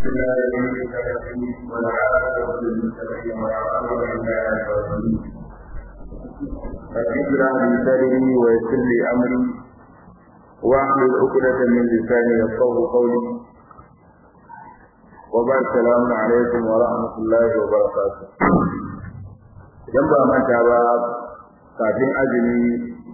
فذكر لساني ويسر لي امري واحلل عقدة من لساني يفقه قولي وبعد السلام عليكم ورحمة الله وبركاته idan ba manta ba kafin azumi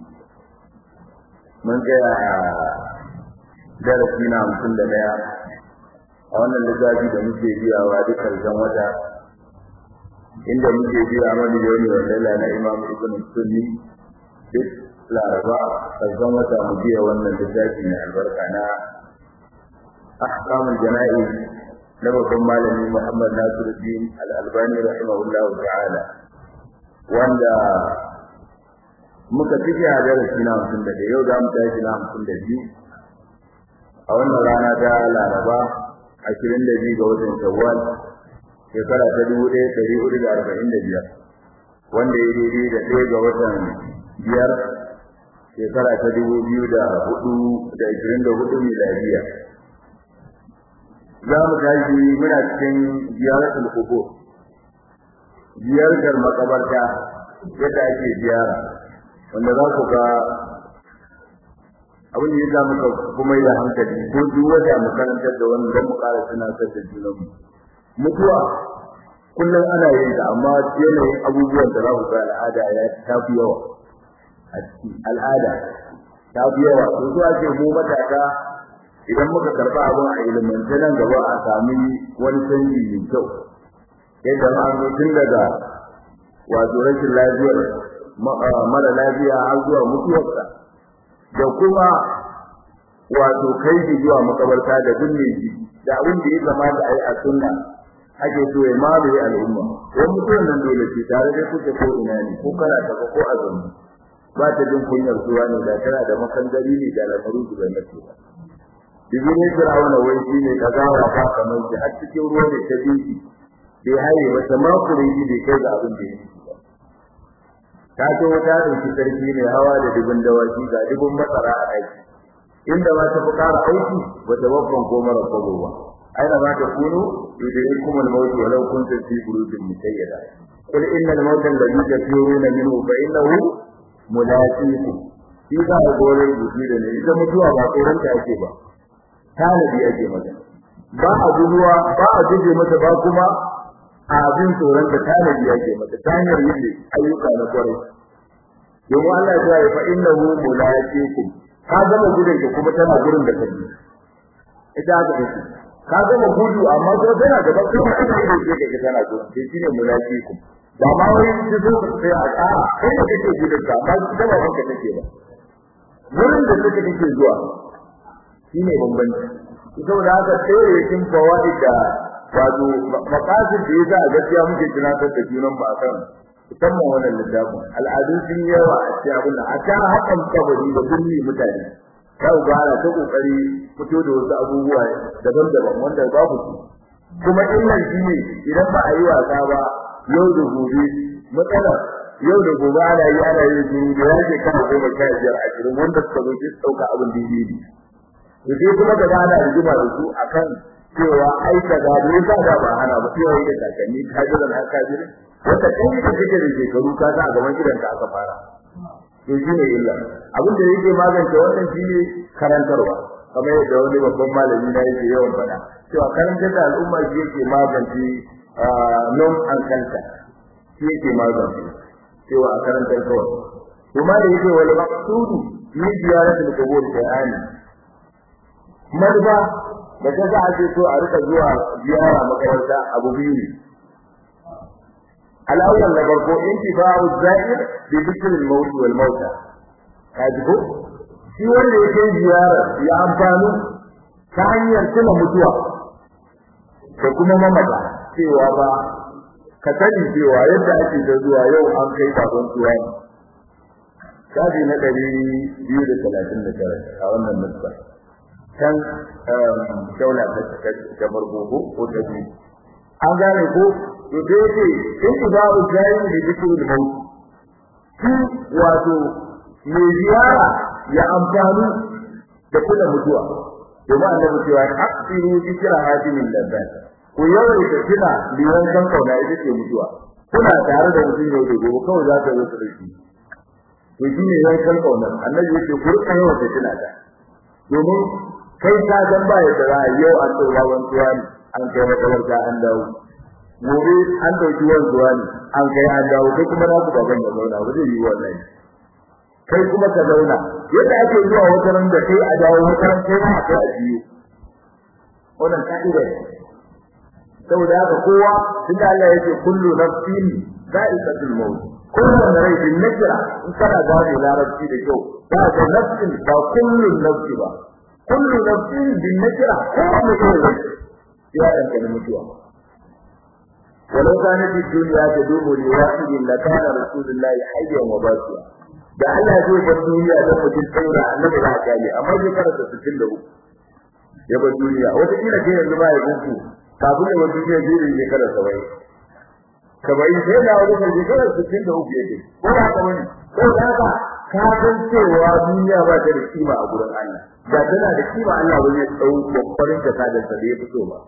mun tsaya a darasi na hamsin da ɗaya a wannan littafi da muke biyawa duk karshen wata inda muke biya mani yau ne wanda na imam ibn sunni duk laraba karshen wata mu biya wannan littafi mai albarka na ahkamul jana'i na babban malami muhammad nasiruddin al-albani rahimahullahu ta'ala wanda muka cike a darasi na hamsin da yau za mu tashi na hamsin da biyu a wannan rana ta laraba ashirin da biyu ga watan shawwal shekara ta dubu ɗaya ɗari hudu da arba'in da biyar wanda ya daidai da ɗaya ga watan biyar shekara ta dubu biyu da hudu da ashirin da hudu miladiya za mu tashi muna cikin ziyaratul qubur ziyartar makabarta yadda ake ziyara wanda za ku ga abin da ya sa muka kuma da hankali ko duk wanda mu karantar da wannan dan mu ƙara tunatar da junanmu mutuwa kullum ana yin ta amma yanayin abubuwan da za ku ga al'ada ya tafi yawa a ciki al'ada ta fi yawa to zuwa ce mu matasa idan muka karɓa abin a ilimance nan gaba a sami wani canji mai kyau yadda ma an tun daga wato rashin lafiyar mara lafiya har zuwa mutuwarsa da kuma wato kai shi zuwa makabarta da binne shi da abin da ya kamata a yi a sunna ake so ya mamaye al'umma wani mutuwar nan dole ce tare da kuke ko ina ne ko kana tafa ko azumi ba ta jin kunyar zuwa ne da tana da makandari ne da lamaru da na ce ba Ibi ne Fir'auna wai shi ne ka gawa ba kamar shi har cikin ruwa ne ta binci bai haye wata makure shi bai kai ga abin da ya yi ba. Ta ce wata ɗauki sarki ne hawa da dubin dawaki ga dubin masara a aiki. Inda ma ta fi ƙara aiki wata babban ko mara kwabo ba. Aina ma ta kunu idan kuma al-mautu walau kuntum fi burujin musayyada. Qul innal mauta alladhi tafiruna minhu fa innahu mulaqikum. Shi za a gore rubuci da ne ita mutuwa ba tsoron ta ake ba. Tanadi ake mata. Ba a guduwa ba a guje mata ba kuma abin tsoron da tanadi yake mata ta hanyar yin ayyuka na kwarai domin Allah ya ce fa innahu mulaqikum ka gama gudun ka kuma tana gurin da kake ita haka take ka gama gudu amma ko tana gaba kuma ita ce kake tana gurin sai shine mulaqikum ba ma wai su zo sai a a kai da kake gudun ka ba su gaba banka take ba gurin da kake take zuwa shine bambanci saboda haka sai yakin fawaid da wato makasin da yasa a gaskiya muke tunatar da junan ba kan musamman wannan littafin al'adu sun yawa a cikin abin da a ta hakan kabari da dunni mutane ta ubara ta kokari fito da wasu abubuwa daban-daban wanda babu su kuma illan shi ne idan ba a yi wasa ba yau da gobe matsala yau da gobe ana yi ana yi su da yake kan goma sha biyar ashirin wanda suka zo su ɗauka abin daidai ne sai kuma da ana rigima da su akan cewa ai kaza ne ba da ba hana ba sai da kakanni ka jira na ka jira wanda kai da kake da shekaru ka ga a gaban gidan ka aka fara to shine illa abin da yake magance wannan shine karantarwa kamar yadda wani babban malami na yake yawan faɗa cewa karantar da al'umma shi yake magance non an kanta shi yake magance cewa a karantar kawai kuma da yake wal maqsudu min ziyaratul qubur ta'ani madba da ta za a ce so a rika zuwa ziyara makaranta abu biyu ne al'awwal na farko intifa'u za'ir bi dhikr al-maut wal mauta kaji ko shi wanda yake ziyara ya amfani ta hanyar tuna mutuwa da kuma mamata cewa ba ka sani cewa yadda ake da zuwa yau an kai sabon tuwa ne shafi na ɗari biyu da talatin da tara a wannan nuskar can daula ta farko ko ta biyu an gane ko to sai ce in ku ba u jayi da dukkan maut shi wato mai ziyara ya amfani da kula mutuwa domin annabi cewa aqsiru dhikra hadimin lazzat ku yawaita kina liwan kan kauna ita ce mutuwa kuna tare da mutum yau da gobe kawai za ka zo da shi to shi ne yan kan kauna annabi yake ku rika yawaita kina da domin kai ka san ba ya da yau an tsora wanzuwa ne an kai makabarta an dawo gobe an dauki wanzuwa ne an kai an dawo kai kuma na ku baban ya zauna ba zai yi wannan kai kuma ka zauna yadda ake zuwa wata ran da kai a dawo wata ran kai ma kai a biyu wannan ka'ida ne saboda haka kowa tunda Allah yake kullu nafsin za'iqatul maut kowanne rai bin nakira in kana gane larabci da kyau ba da nafsin ba kullu nafsi ba kullu nafsin bin nakira kowanne rai ya danka mutuwa ولو كانت الدنيا تدوم لواحد لكان رسول الله حيا وباقيا da Allah zai bar duniya da mutum saura annabi ba ta yi amma zai karanta 63 ya bar duniya wata kila ke yanzu ba ya gunku kafin ya bar duniya zai yi shekara 70 kamar sai da wani mai shekara 63 yake ko ba ka bane ko da haka ka san cewa duniya ba ta da kima a gurin Allah da tana da kima Allah ba zai tsau kokarin ta da sa da ya fito ba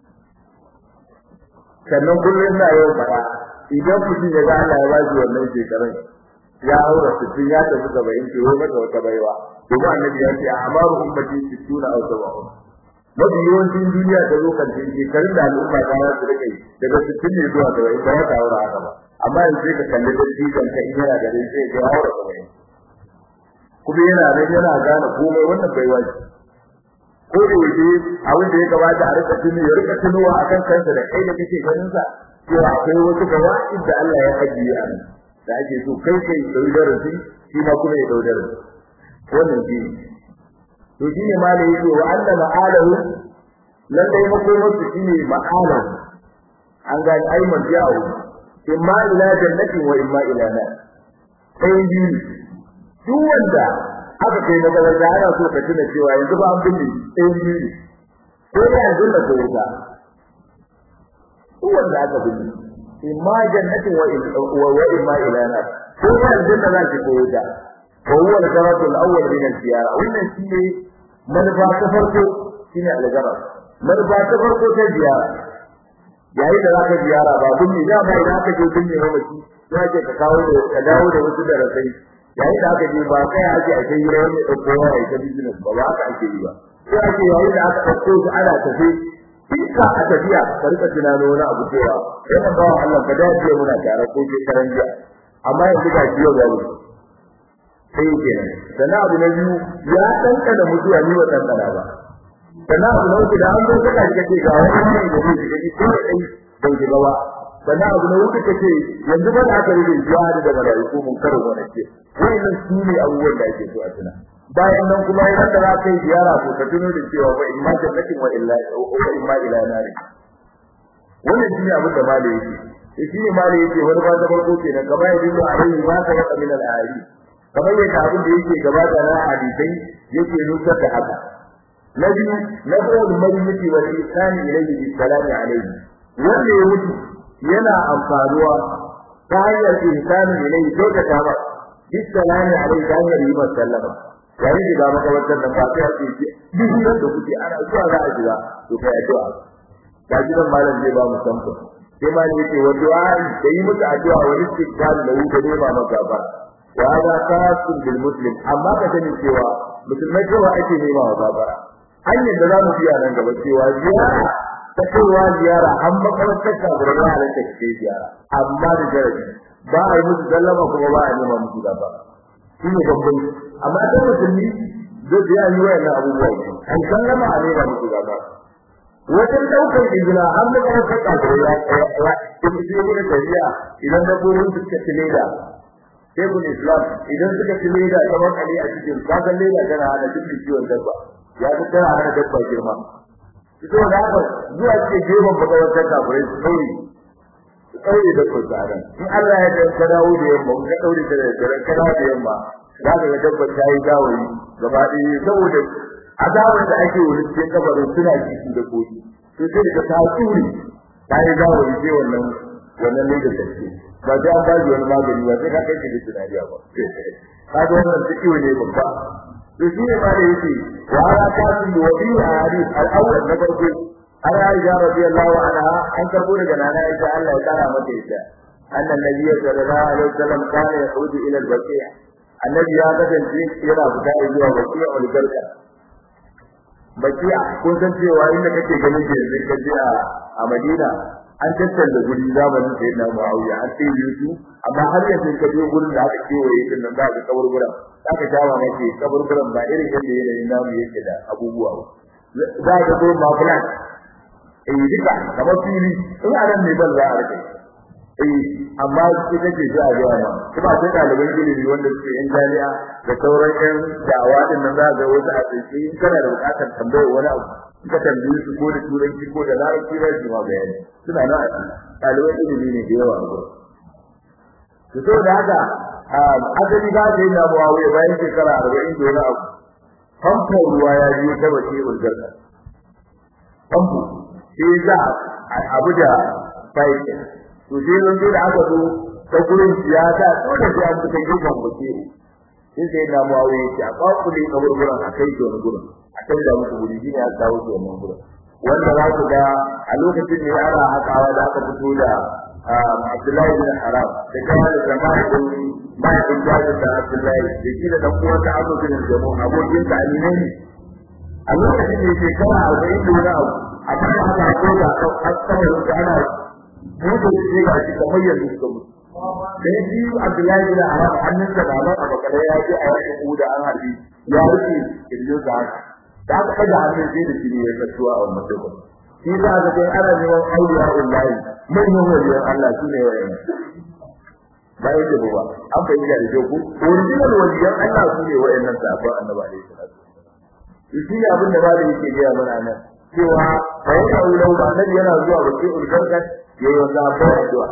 sannan kullum na yau fara idan mutum ya ga Allah ya ba shi wannan shekarun ya aura sittin ya tafi saba'in ke wai mata wata baiwa domin annabi ya ce a amaru ummati sittuna aw sab'un mafi yawancin duniya ta zo kan shekarun da al'umma ta za su rike daga sittin ne zuwa saba'in ba ya aura haka ba amma yanzu sai ka kalli dattijan ka in yana da rai sai ka aura saba'in kuma yana nan yana gane komai wannan baiwa ce ko da yake abin da ya gabata a rika tuni ya rika tunuwa akan kansa da kai da kake ganin sa cewa akwai wasu gawaɗin da Allah ya ajiye a nan da ake so kai kai dau darasi shi ma kuma ya dau darasi wannan shi to shi ne malai yake wa anna ma'alahu lan dai makomar su shi ne ma'alahu an ga ai marji'u imma ila jannati wa imma ila nar sai biyu duk wanda aka kai magaranta ana so ka tuna cewa yanzu ba an binne sai biyu ko da yanzu da ko ta wanda aka binne imma jannati wa wa imma ila nar ko da yanzu da zaki ko ta ko huwa al-garatu al-awwal min al-ziyara wannan shine manufa ta farko shine al-garat manufa ta farko ta ziyara yayin da zaka ziyara ba binne da ba idan ka je binne mamaci sai ka kawo da ka dawo da wasu darasai yayin da aka je ba kai ake a kai ran da kowa ya ta business ba ba aka ake yi ba sai ake yayin da aka dauko su ana tafi kika a tafiya ka rika tunano wani abu cewa yana ba Allah ka dace muna tare ko ke karan jiya amma yanzu ga jiya ga mu sai kenan sannan abu na biyu ya danka da mutuwa ni wa dankana ba sannan abu na uku da an zo kana kace ga wani ne da zai shiga ko dai bai shiga ba sannan abu na uku kace yanzu ba da aka rige jihadi da malaiku mun karo wannan ce wannan su ne abubuwan da ake so a tuna bayan nan kuma idan da za ka yi ziyara ko ka tuno da cewa fa imma jannatin wa illa wa imma ila nari wannan shi ne abin da mali yake shi ne mali yake wani ba da farko kenan gaba ya dinga alai ma ka wata min al-ayati kamar yadda abin da yake gabata na hadisai yake nusar da haka na biyu na qawul mayyiti wal ihsani ilayhi bi salami alayhi wanda ya mutu yana amfanuwa ta hanyar ihsani ilayhi ko da ta ba bi salami alayhi ta hanyar yi masa sallama yayin da ga makabartar nan ba sai a ce duk da kuke ana zuwa za a jira to kai addu'a ta gidan malam zai ba mu samfa sai ma ne yake wa du'a da yi musu addu'a wa istighfar da yi da nema maka ba wa hada khasun bil muslim amma ka sani cewa musulmai cewa ake nema wa babara hanyar da za mu biya nan gaba cewa ziyara ta kaiwa ziyara an makarantar ka da ya halatta ke ziyara amma da jarabi ba a yi musu sallama kuma ba a nema musu gaba shi ne babban amma ta musulmi zai biya yi wayannan abubuwa an sallama a nema musu gaba wajen daukar izina har da kuma saka da ya ya in ji ne tafiya idan da gurin suka tile da Shekul Islam idan suka tile da kamar kali a cikin kagan leda tana hana duk ciwon dabba ya fi tana hana dabba girma ito da haka zuwa ce gefen makarantar kafirai su ɗaure su ɗaure da kurtsaran in Allah ya dan ka dawo da yamma ka ɗaure da daren ka dawo da yamma za ka ga dabba ta yi gawayi gaba ɗaya saboda azabar da ake wani cikin kabarin suna ciki da koki to sai daga ta tsuri ta yi gawayi sai wannan wannan ne da take ba sai an ba wani magani ba sai ka kai shi da tunaniya ba ka ga wannan ciki ne babba to shi ne ma da yake wa ala kasin wa fi hadith al-awwal na farko an Aisha radiyallahu anha an karbo daga nana Aisha Allah ya kara mata ita annan nabiy sallallahu alaihi wasallam kana yahudu ila al-baqi' annabi ya kasance yana fita zuwa baqi' al-garka bakiya kun san cewa inda kake ganin ke yanzu ka je a Madina an tattalla guri zamanin sai na Muawiya an sai yusu amma har yanzu ka je gurin da aka kewaye din nan za ka kaburburan za ka jawa maka kaburburan ba irin yadda yanayin namu yake da abubuwa ba za ka gurin ba plan eh duka kamar fili in a nan ne ban za a rike eh amma shi kake ji a ga ma kuma sai ɗaliban ilimi wanda suke yan jami'a da sauran yan da'awa din nan za ga wasu a tsaye in kana da buƙatar tambayar wani abu ka tambaye su ko da turanci ko da larabci za su ma bayani suna nan a ɗaliban ilimi ne da yawa a gurin to saboda haka asali ba sai na muawiya bayan shekara arba'in da wani abu famfo ruwa ya biyo ta bace ulgarka famfo sai za abu da bayan to sai nan da aka zo ta gurin siyasa dole sai an fita gidan bace sai sai na muawiya ya ba ku ne kaburburan a kai to gurin a kai da muku guri ne ya kawo to wannan gurin wanda za ku ga a lokacin ne ana hakawa da aka fito da Abdullahi bin Haram da kuma da jama'a din bayan jaji da Abdullahi da shi da dan uwan da Abu bin Jamu abokin ta Amina ne a lokacin ne shekara 40 da wani abu amma aka ko da asara da ana mutu shi ga shi kamar yanzu suka mutu sai shi Abdullahi bin Haram hannun sa da nan a bakare ya ji a yakin Uda an harbi ya rufe kirjo da haka da aka kada hannun sai da shi ne ya kasuwa a wannan lokacin shi za ka ga ana neman auliya ullahi manyan waliyan Allah su ne wayan ba yake ba an fahimta da ku original waliyan Allah su ne wayannan sahabban annabi alaihi salatu shi ne abin da ba da yake gaya mana nan cewa bayan da ulau ba nan yana zuwa bakin ulgarka yayi wanda ba addu'a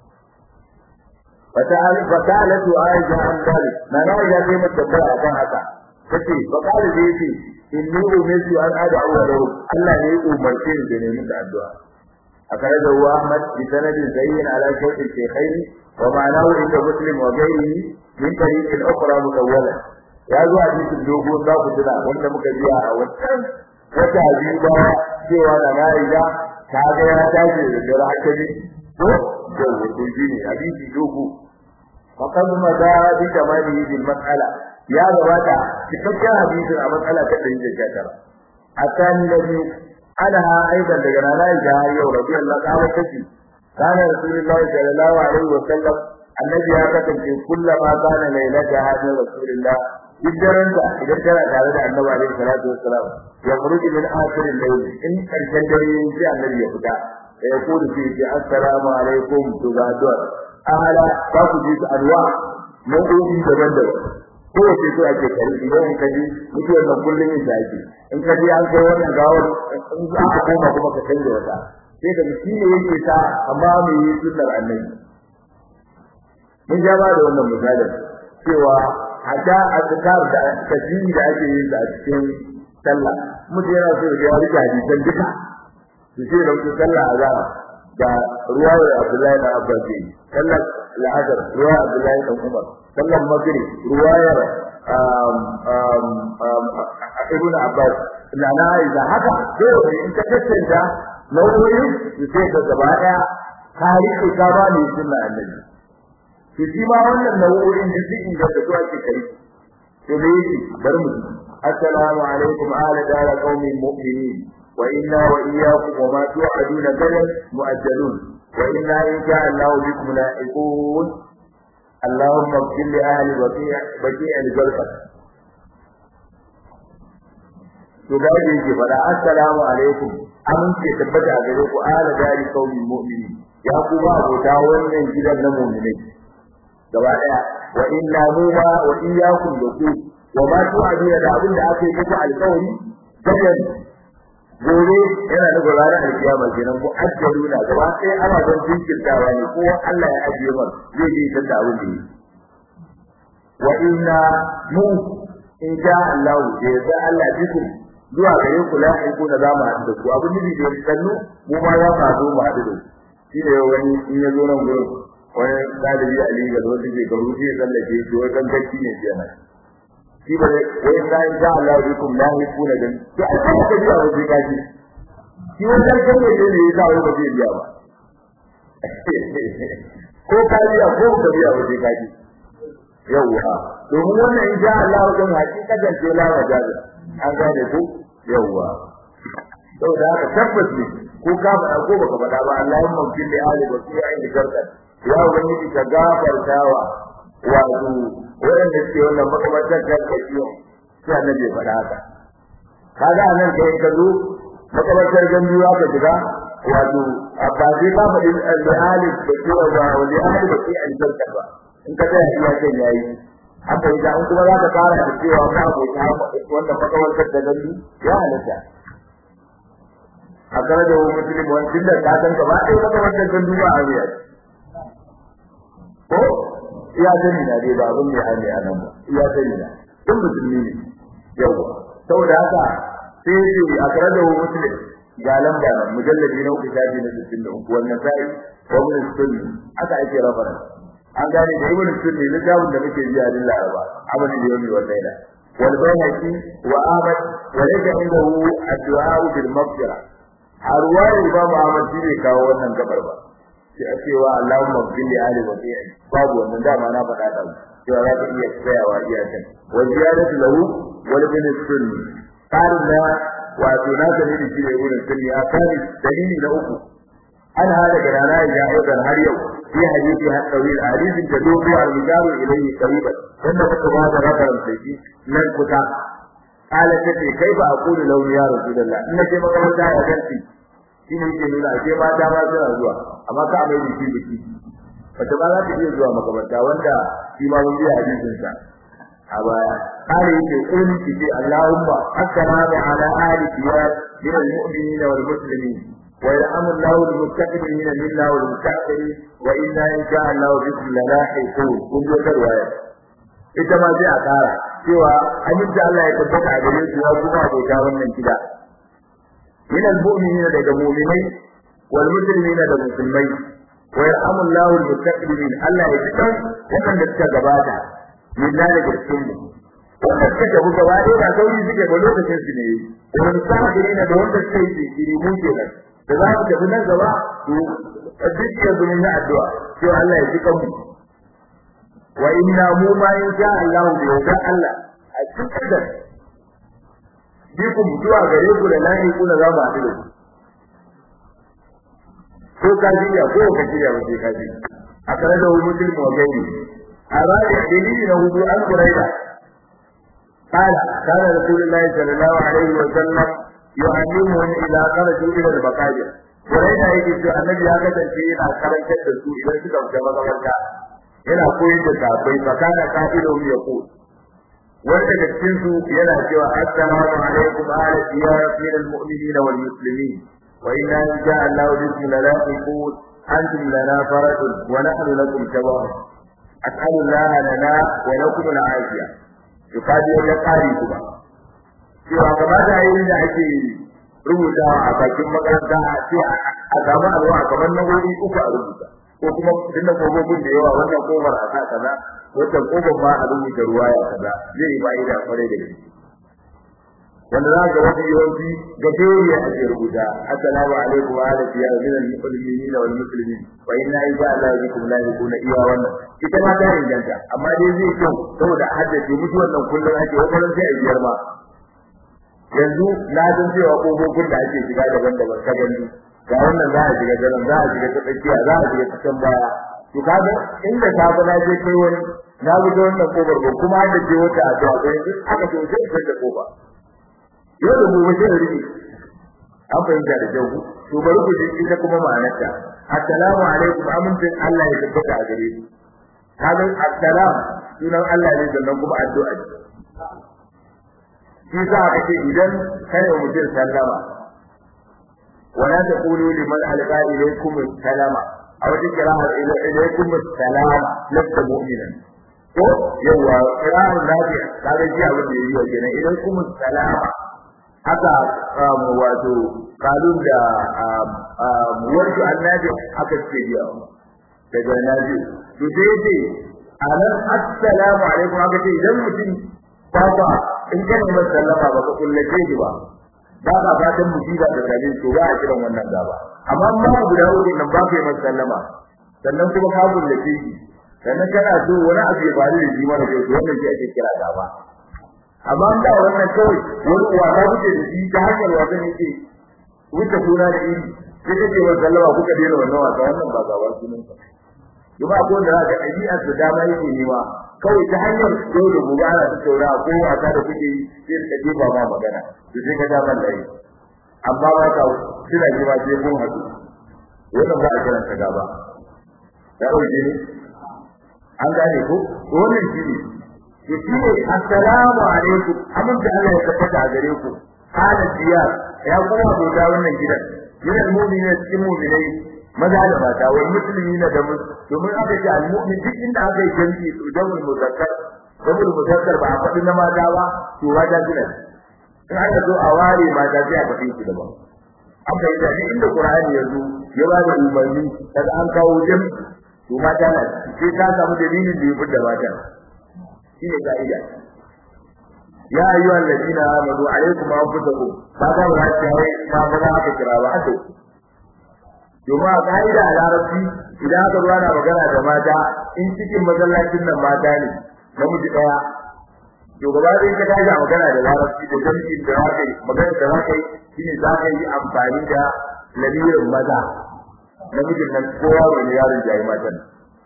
fata'al fata'alatu aisha an dalik na na ya ce mata ba akan haka kace fa kale da yake inni umirtu an ad'u lahu Allah ne ya umarce ni da nemi da addu'a أخرجه أحمد بسند زين على شوط الشيخين ومعناه عند مسلم وغيره من طريق أخرى مطولة يا ذو حديث الجوبون ذا فتنا وانت مكجيا وانتم وتعجيب سوى نمائجة كاغا يا تاجي لجرى حكمي جو وتجيني حديث الجوبو فقد مدى بكماله بالمسألة يا ذواتا تفكر حديث المسألة تدريج الجاكرة الثاني الذي عنها أيضا لجنانا الجاهية رضي الله تعالى تجي كان رسول الله صلى الله عليه وسلم النبي هكذا في كل ما كان ليلتها من رسول الله جدرن إذا كان تعالى النبي عليه الصلاة والسلام يخرج من آخر الليل إن كان جدرين في النبي يفتح فيقول فيه السلام عليكم تبادر أهلا تاخذ أنواع نوعين دبندب kowace so ake kari idan in kaji mutuwar nan kullum yin da ake in ka ji an kai wannan gawar in za a koma kuma ka canza wata sai ka ji shine yake ta amma me yi sunnar annabi mun ja ba da wannan misalin cewa hatta azkar da tasbihi da ake yin da a cikin sallah mutum yana so ya rika hadisan duka su ce da mutum sallah azhar da ruwayar Abdullahi da Abbas sallar la'azar ruwayar Abdullahi da Umar sallar maghrib ruwayar Ibn Abbas na na Aisha haka dole in ka tattanta nau'o'in su ce ka gaba daya tarihi ka ba ne sunna annabi to shi ma wannan nau'o'in da su inda da zuwa ke kai to me yake bar mu assalamu alaikum ala dara qaumin mu'minin wa inna wa iyyakum wa ma tu'aduna gadan mu'ajjalun wa inna in sha Allah bikum la'iqun اللهم اغفر لأهل بقيع بقيع الجلفة to ga yadda yake fada assalamu alaikum amince tabbata a gare ku ala dari qaumin mu'minin ya kuma abota wannan gidan na mu'minai gaba daya wa inna numa wa iyyakum da ku wa ma tu'aduna da abin da aka yi muku alƙawari gadan gobe yana da ranar alkiyama kenan ko ajjaluna gaba ɗaya ana don jinkirtawa ne ko Allah ya ajiye mar zai je ta da abin da yi wa inna mu in sha Allah da ya Allah bikum zuwa gare ku la ku na zamu haɗu da ku abin da bai sannu mu ma za mu zo mu haɗu da ku shi ne wani in ya zo nan gurin wani ɗalibi Ali ga wanda ke garu shi ya tsallake shi wai kan gaci ne kenan shi ba wai sai da Allah bikum la yakuna dan to ai kuma ka biya wajen kaji shi wannan kan ne ne ya sa wai ba zai biya ba ko ka biya ko ka biya wajen kaji yawwa domin wannan in ja Allah wajen hakikatan ce la wajaza an gane ku yawwa saboda haka tabbas ne ko ka faɗa ko baka faɗa ba Allahumma fil li ali wa fi ayi garda ya ubangiji ka gafartawa wato wanda ke wannan makamantar gargajiya sai annabi faɗa haka kaga anan kai ka zo makamantar ganduwa ka shiga wato a ba sai ka faɗi li ali da ke wa wa li ali wa fi ayi garda ba in ka tsaya iya kan yayi haka idan kuma za ka fara da cewa ka abota wanda makamantar da gandu ya halatta a kare da muslim wani da ka san gaba ɗaya maka wannan gandu ba a riya ko iya sani na dai ba abin da ya ne a nan ba iya sani na duk musulmi ne yawa saboda haka sai ce a kare da muslim ga lamba nan mujalladi na uku shafi na sittin da uku wannan sai wa mun sunni aka ake rafara an gane da ibn sunni littafin da muke biya din laraba abin da yau ne wannan da wal bayhaqi wa ahmad wa laysa indahu ad-du'a bil maghfirah a ruwayar Imam Ahmad shi ne kawo wannan gabar ba sai a cewa Allahumma bil li ali wa bi'i babu wannan dama na faɗa da cewa za ka iya tsayawa iya kan wa ziyadatu lahu wal bin sunni qarin da wato na sani da shi ne wurin sunni a kan dalili na uku an hada da rana ya aidan har yau fi hadisi har tawil hadisin da dogo al-mijaru ilayhi qariban wanda muka ba da rakaran sai nan kuta قال تتي كيف اقول له يا رسول الله ان ce makaranta ya ganti shine yake nuna ce ma ta ma suna zuwa amma ka mai da shi biki wata ba za ta iya zuwa makaranta wanda shi ma mun ji hadisin sa a baya kare yake kuli ki ce Allahumma assalamu ala ahli diyar min almu'minin wal muslimin wa yarhamu Allahu al-muttaqin minna wal muttaqin wa inna in sha Allah bikum lalahiqun kun ji karwaya ita ma sai a kara cewa aminci Allah ya tabbata a gare su ya kuma abota wannan gida min almu'minina daga mu'minai wal muslimina da musulmai wa yarhamu Allahu al-muttaqin Allah ya tsaka wannan da suka gabata min da daga cikin mu wanda suka tafi gaba ɗaya ba sauri suke ba lokacin su ne wani sa'adina da wanda suka yi jinkiri mu kenan da za mu tafi nan gaba to duk yanzu mun yi addu'a cewa Allah ya ji kanmu wa inna mu ma in sha Allah bi yawda Allah a cikin da biku mutuwa gare ku da lahi ku da zama haɗu ko ka jiya ko ka jiya ba sai ka ji akara da wani mutum wa gani a ranar dalili na hudu an kuraida قال كان رسول الله صلى الله عليه وسلم يعلمهم إذا خرجوا إلى المقاجر ورأينا يجب أن النبي هكذا yana karantar da su idan suka fita mazamarta yana koyar da sahabbai fakana kafirun yaqul wanda da cikin su yana cewa assalamu alaikum ala diyar almu'minina wal muslimin wa inna insha Allah bikum lalaqiqun antum lana faradun wa nahnu lakum tabawun as'alu Allah lana wa lakum al-afiya yukadi ya kari kuma cewa kamata yayin da ake rubutawa a bakin makaranta a ce a samu alwa kamar na wuri uku a rubuta ko kuma dinda kofofin da yawa wannan kofar a sa kaza wannan kofar ma a rubuta ruwaya kaza zai yi fa'ida kwarai da gaske wanda za ga wani yawanci ga dole a ce rubuta assalamu alaikum wa ala ya min al mu'minina wal muslimin wa inna insha Allah bikum la yakuna iya wannan ita ma ta inganta amma dai zai kyau saboda haddace mutu wannan kullum ake wannan sai a biyar ma yanzu na san cewa kofofin da ake shiga daban-daban ka gani ga wannan za a shiga garin za a shiga ta tsakiya za a shiga cikin baya to kaga inda safe na je kai wani na gudu wannan kofar ba kuma da je wata addu'a ba yanzu aka ce sai ka da kofa yau da gobe sai riki an fahimta da kyau to bari ku ji ita kuma ma'anarta assalamu alaikum amincin Allah ya tabbata a gare ku kaga assalam sunan Allah ne sannan kuma addu'a ce shi za a ce idan kai wa mutum sallama ولا تقولوا لمن ألقى إليكم السلام أو تكره إليكم السلام لست مؤمنا ko yawa kiran lafiya kaga ji abin da yayi kenan idan kuma salama haka wato kalun da wato annabi haka ce ji daga nabi to dai dai anan assalamu alaikum haka ce idan mutum ba in ka nemi sallama ba ka kullace shi ba ba ka fatan musiba da gare to ba a kiran wannan gaba amma in ba guda uku nan ba ka yi masa sallama sannan kuma ka kullace shi sannan kana so wani abu ya faru da shi mara kyau to wannan shi ake kira gaba amma in ba wannan kawai wani uwa ta wuce da shi ta hanyar wasan yake wuce kuna da iri sai kake wa sallama kuka daina wannan wasa wannan ba gaba sunan ka kuma ko da ga ɗabi'ar da dama yake nema kawai ta hanyar yau da gobe ana ta taura ko wasa da kuke yi sai ka jefa ma magana to sai ka dama da yi amma ba ka kina ji ba sai kun haɗu wannan ba a kiran ka gaba ya ɗauke ne an gane ko wannan shi ne to shi ne assalamu alaikum amince Allah ya tabbata a gare ku hada diyar ya kuma gota wannan gidan gidan mu'mini cikin mu'minai maza da mata wal muslimina da domin aka ce al mu'min duk inda aka yi jami'i to jamul muzakkar jamul muzakkar ba a faɗi na mata ba to mata gidan in aka zo a ware mata sai a faɗi su daban an bai da inda qur'ani ya zo ya ba da umarni daga an kawo jami'i to mata na sai ka samu dalilin da ya fitar mata shi ne ka'ida ya ayyuhal ladina amanu alaykum anfusakum ba ga ba ta yi ba ba za ka kira ba haka domin a ka'ida a larabci idan aka zo ana magana da mata in cikin masallacin nan mata ne namiji daya to gaba da ka tashi a magana da larabci da jami'in da za ka yi magana da za ka yi shine za ka yi amfani da lamirin maza namijin nan kowa wani yaron jayi matan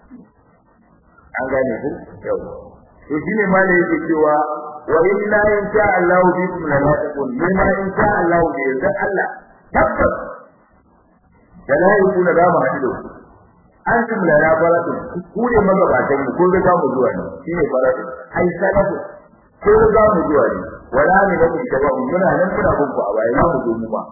an gane ku yau to shine ma ne yake cewa wa inna in sha Allah bikum la taqul mimma in sha Allah bi idan Allah tabbas da la yakuna da mu hadu an tum la ya baratu ku ne magabatan mu ko ga mu zuwa ne shine baratu ai salafu ko ga mu zuwa ne wala ne ga ku da mu muna nan muna bin ku a baya za mu zo mu ba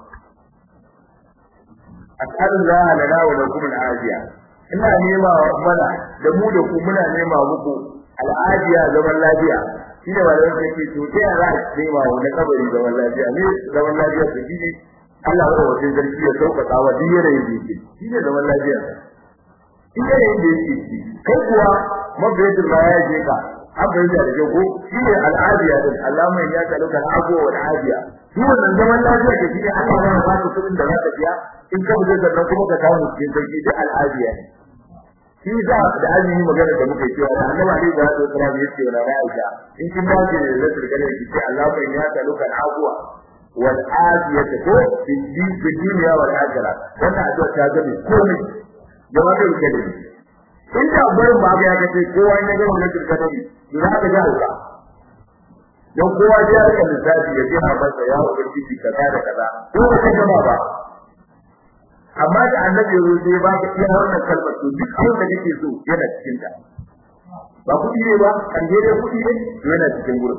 as'alullah lana wa lakum al-afiya ina nema mana da mu da ku muna nema muku al'ajiya zaman lafiya shi ne wanda yake ce to sai za a nema wa na kabari zaman lafiya ne zaman lafiya su shi Allah ya wajen zarki ya sauƙaƙa wa duk yanayin da yake shi ne zaman lafiya shi yanayin da yake ci kai kuwa mabiyatul ba ya je ka an bayyana da ko shi ne al'adiya din Allah mai ya kalu kan ago wa al'adiya shi wannan zaman lafiya da shi ne Allah ya ba ka kudin da za ka biya in ka bude sannan kuma ka kawo cikin sarki da al'adiya ne shi da da azumi magana da muke cewa da Annabi Ali da Rasul sallallahu alaihi wasallam ya Aisha in kin ba ki da turkane ki ce Allah mai ya kalu kan ago wal adiyata ko fi dunya wal akhirah wannan addu'a ta gani komai da wannan kalmi in da barin babu ya kace kowa ne ga wannan turkane ne za ka ga hauka don kowa ya rika lissafi ya ji masa ya ubangiji kaza da kaza ko ba ka gama ba amma da annabi ya zo ya ba ka iya wannan kalmar to duk abin da kake so yana cikin ta ba kudi ne ba kan je dai kudi ne yana cikin gurin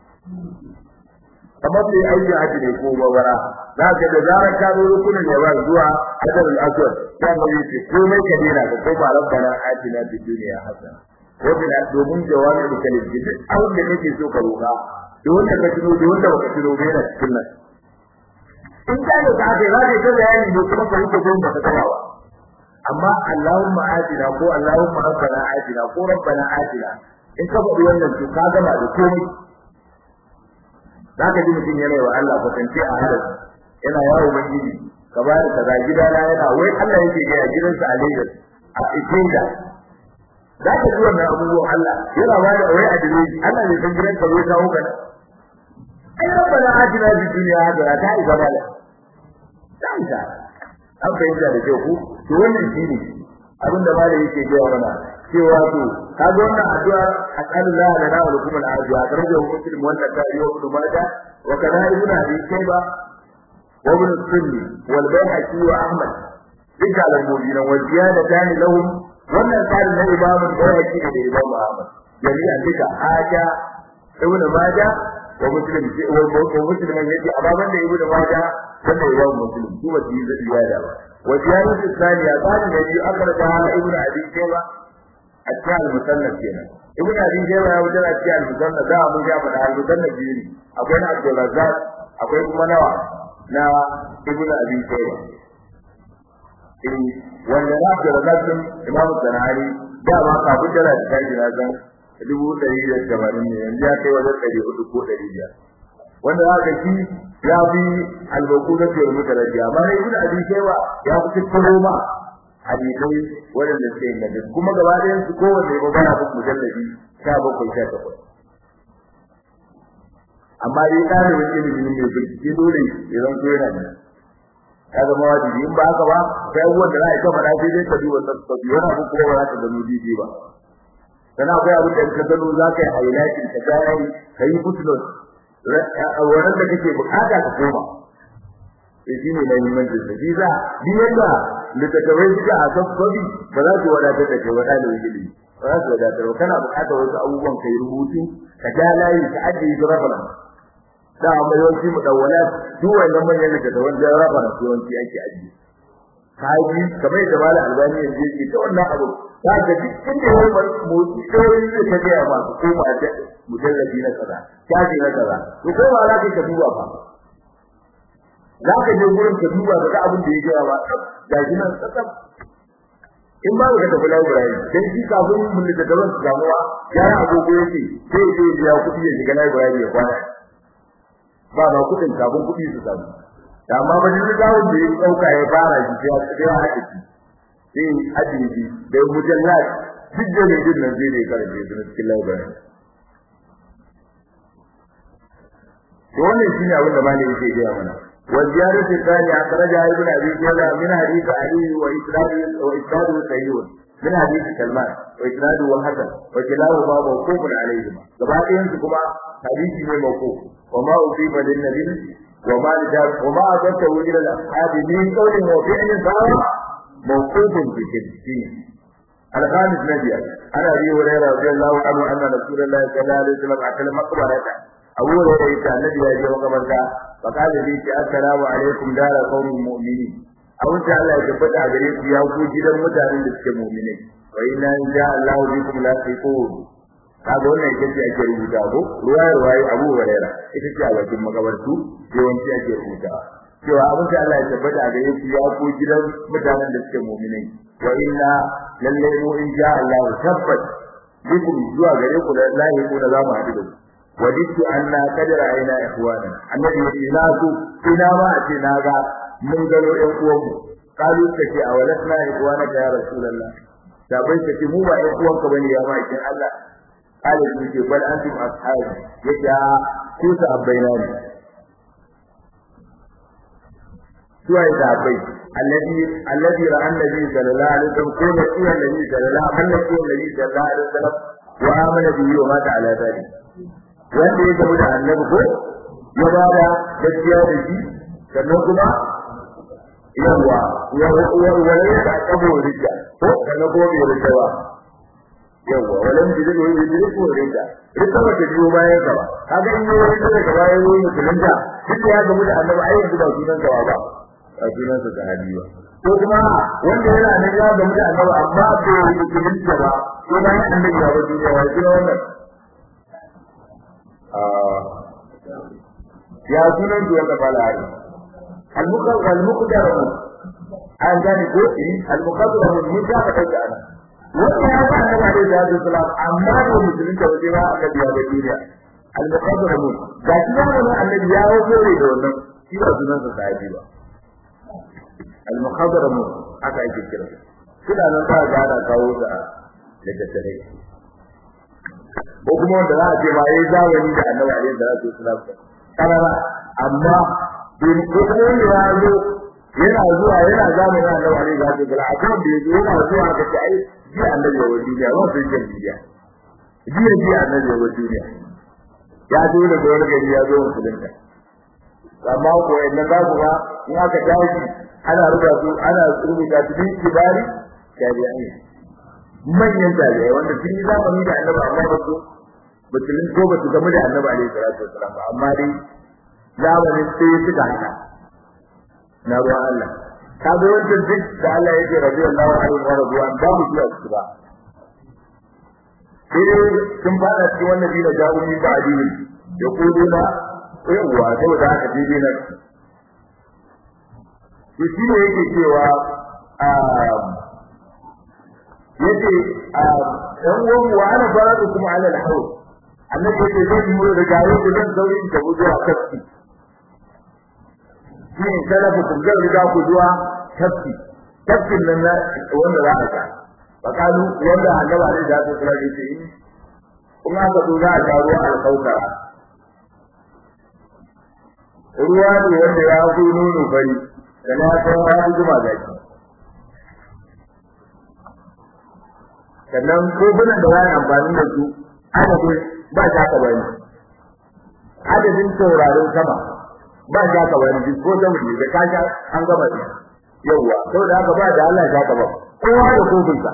kamar sai aiki haji ne ko babara za ka da zarar ka zo rukunin ya ba zuwa hadar al-aswad ya mu yi ce komai ka dena ka ko ba rabbana atina fid dunya hasana ko da domin jawabi da kalin duk abin da kake so ka roka da wanda ka tuno da wanda baka tuno ba yana cikin nan in ka da ka ga za ka bayani ne kuma ka rike gon baka tabawa amma Allahumma atina ko Allahumma rabbana atina ko rabbana atina in ka faɗi wannan to ka gama da komai zaka ji mutum yana wa Allah kwatance a harin yana yawo ubangiji ka ba da kaza gidana yana wai Allah yake ga gidansa a Lagos a Ikenga za ka ji wannan abubuwan Allah yana ba da wai adireji Allah ne san gidanka zai kawo ka ai rabbana atina fid dunya hasana ta isa mala ta isa an fahimta da kyau ku to wannan shine abin da malai yake gaya mana cewa to kaga wannan addu'a asallallahu lana wa lakum al-afiya darajar muslim wanda ta yi wa ibn majah wa kana ibn abi shayba wa ibn sunni wal bayhaqi wa ahmad duka al-mu'minin wa ziyadatan lahum wannan tsarin na imamu bayhaqi da imamu ahmad jami'a duka haja ibn majah wa muslim wa muslim yace ababan da ibn majah wanda imamu muslim su ba su yi ziyada ba wa ziyadatu thaniya tsarin da biyu akhraja ibn abi shayba a cikin al-musannaf kenan ibn abi shayba ya wuce a cikin al-musannaf da mun ga fada al-musannaf biyu ne akwai na Abdul Razzaq akwai kuma nawa na ibn abi shayba eh wanda na Abdul Razzaq din Imam Zanari da ba ka bujara da kai na zan dubu ɗari da tamanin ne yanzu ya kai wajen ɗari hudu ko ɗari biyar wanda za ka shi ya fi albaku na fiye mutu da jiya amma ibn abi shayba ya fi tattaro ma hadisai waɗanda suke inganta kuma gaba ɗayan su kowanne ba bana bin mujallabi sha bakwai sha takwas amma dai ɗalibin ilimin mai bincike dole ya zan so yana da ya zama wajibi in ba haka ba sai abubuwan da za a yi kafa sai dai ka duba tsatsabi wani abu kuma ba za ka gano daidai ba sana akwai abin da ka gano za ka yi highlighting ka gane ka yi footnote wannan da kake bukata ka koma sai shi ne muhimmancin sa shi za ni yadda littattafai suka a sabbabi ba za su wadatar da kai wada da ilimi ba za su wadatar ba kana bukatar wasu abubuwan kai rubutu ka ja layi ka ajiye su rafaran da amma yawanci mu dawwala duk wannan manyan littattafan da rafaran yawanci ake ajiye kaji kamar da malam albani yanzu yake ta wannan abu ta ga duk inda ya bar motsi kawai zai ta ga masu koma da mujallabi na kaza kaji na kaza to ko ba za ka ka duba ba za ka je gurin ka duba ka ga abin da ya gaya ba ga shi nan tsakam in ba ka tafi library dan shi kafin mun da gaban su damuwa ya agogo yake sai sai ya kudi ya shiga library ya kwana ba ba kudin kafin kudi su samu amma ba ni gawon da ya dauka ya fara shi sai ya haɗe shi sai hadisi da mujallad duk da ne din nan zai ne karbe su cikin library to wannan shine abin da malami yake gaya mana wa ziyaratu thani akhraja ibn abi shayba min hadith ali wa isnadu wa isnadu sayyid min hadith salman wa isnadu wa hasan wa kilahu ma mawqufun alayhi gaba ɗayan su kuma hadisi ne mawquf wa ma usiba lin nabi وما وما أدرته إلى الأصحاب من قول وفعل فهو موقوف بكذبه الخامس نبي عن أبي هريرة رضي الله عنه أن رسول الله صلى الله عليه وسلم أكل مقبرة أبو هريرة كان النبي يجي وقبرته فقال لي السلام عليكم دار قوم المؤمنين أو إن شاء الله يثبت عليكم يا أبو جدا متعلم بالمؤمنين وإنا إن شاء الله بكم لاحقون kaga wannan ita ce ake rubuta ko ruwaya ruwaya Abu Hurairah ita ce a bakin makabartu yawanci ake rubuta cewa abin da Allah ya tabbata a gare shi ya ko gidan mutanen da suke mu'minai wa inna lalle mu in ja Allah tabbat bikum zuwa gare ku da lahi ku da zamu haɗu da ku waditu anna kadara aina ikhwana annabi ya ina su ina ma a ce na ga mun gano ɗan uwanmu kalu take a walasna ikhwana ya rasulullah da bai take mu ba ɗan uwanka bane ya ma kin Allah قال ابن بل انتم اصحابي يجا كوسا ابينا سوى ذابي الذي الذي راى النبي صلى الله عليه وسلم كون سوى النبي صلى الله عليه وسلم كون النبي صلى الله عليه وسلم وآمن به ومات على ذلك wanda ya gamu da annabi ko ya ba da gaskiya da shi sannan kuma yawa ya wani da kabo rija ko sannan kuma bai rija ba yawa walan bi zai yi bi ko rinda rika wata biyo bayan ka ba kaga in yi rinda daga bayan yi musulunta duk ya gamu da annabi ai yanzu ba sunan ka ba ba sunan sa sahabi ba ko kuma wanda yana nan ya gamu da annabi amma bai yi musulunta ba ko bayan annabi ya ba duniya ya kira wannan ya sunan duwa da balari al-muqaddar al-muqaddar an gani ko al-muqaddar mun ta ka dauka ana wannan ya ba annabi alaihi salatu wasalam amma da musulun da waje ba annabi ya duniya al-muqaddamun ga shi da wannan annabi ya wuce da wannan shi ba sunan sa sahabi ba al-muqaddamun aka yake kira kina nan ba ga da kawo da daga tare ko kuma wanda za a ce ba yayi zamani da annabi alaihi salatu wasalam karara amma bin ko ne ya zo yana zuwa yana zamanin annabi alaihi salatu wasalam a kan da yana zuwa ga ai ji annabi wa duniya ba su yin duniya ji ji annabi wa duniya ya zo da wani gari ya zo musulunta amma ko idan za ku ga in aka tashi ana rubuta su ana rubuta su bin kibari tabi'ai manyan tabi'ai wanda sun yi zamani da annabi amma ba su musulun ko ba su gamu da annabi alaihi salatu wasalam ba amma dai zamanin sai suka haka na ruwan Allah ka ga wancan duk da Allah yake radiyallahu anhu wa radwan ba mu zuwa su ba sai sun fara cikin wannan dina jawo min ba adini ya kudu na yawa saboda haka dai na to shi ne yake cewa yace dan uwan wa ana faradu kuma ala al-hawl annabi yake zai mu da gawo da zan zauri ta zuwa tafki shi salafu kun zan riga ku zuwa tafki tafkin nan wanda za a ka fakalu wanda annaba ne da su kula da shi kuma ka zo za a ga ruwa al-kaukara ruwa ne wanda ya fi nono bari da na san ya fi zuma zaki sannan kofunan da wani amfani da su adadin ba shi haka bane adadin taurarin sama ba shi haka bane duk ko sama ne da kasha an gama shi yawwa saboda haka ba da Allah ya ba kowa da kofinsa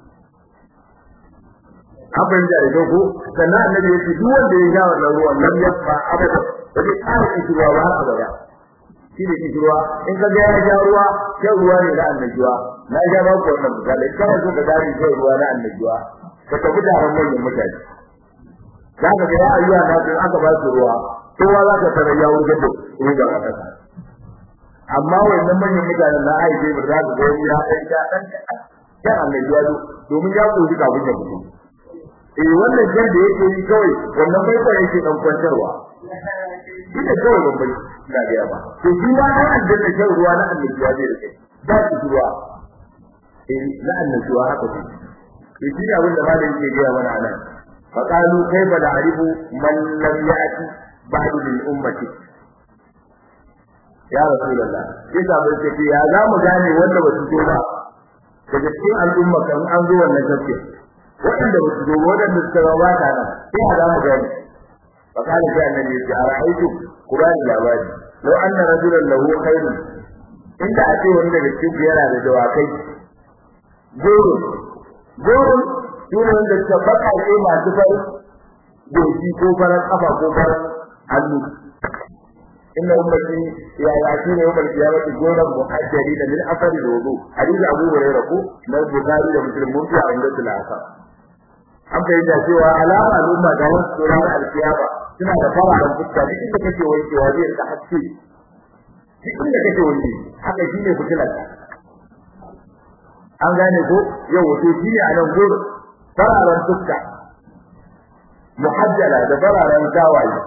abin da ya dogo sannan annabi ya ce duk wanda ya sha wannan ruwan lam yasfa abada ba zai ƙara kishirwa ba har abada shi ne kishirwa in ka ga ya sha ruwa shan ruwa ne na annabiwa na sha ba ku wannan misali kana so ka gane shan ruwa na annabiwa ka tafi taron manyan mutane za ka ga ya ayyuka na sun aka ba su ruwa kowa za ka tarar ya wuce da ruwan a ƙasa amma wannan manyan mutanen na aiki ba za ka ga wani ya ɗan sha ɗan shan annabiwa domin ya ƙoshi kafin ya fito eh wannan jan da yake yi kawai wannan bai kwa yake dan kwantarwa ita kawai ban bai da ga ba to shi ma an aljanna shan ruwa na annabi ya zai rike ba shi ruwa eh na annabi wa haka ne to shi abin da malam yake ga mana anan fa qalu kayfa na'rifu man lam ya'ti ba'du min ummati ya rasulullah sai ka bai ce ya za mu gane wanda ba su zo ba daga cikin al'umma kan an zo wannan tafsir waɗanda ba su zo waɗanda suka ba ba ta nan sai a zamu gani fa kana sai annabi ya ce a ra'aytu qur'ani labari law anna rajulan lahu khairun inda a ce wani daga cikin yana da dawakai goro goro shine wanda suka baka ce masu farin goshi ko farar kafa ko farar hannu inna ummati ya yati ne ummati ya wata goran muhajjari da min afari wudu hadisi abu hurairah ko na bukhari da muslim mun fi a inda tilaka an bayyana cewa alama al'umma ga wasu tsoron alkiyama suna da fararen fuska duk inda kake wankewa zai rika haske duk inda kake wanke haka shine fitilar an gane ko yau wato shine a nan gurin fararen fuska muhajjala da fararen tawaye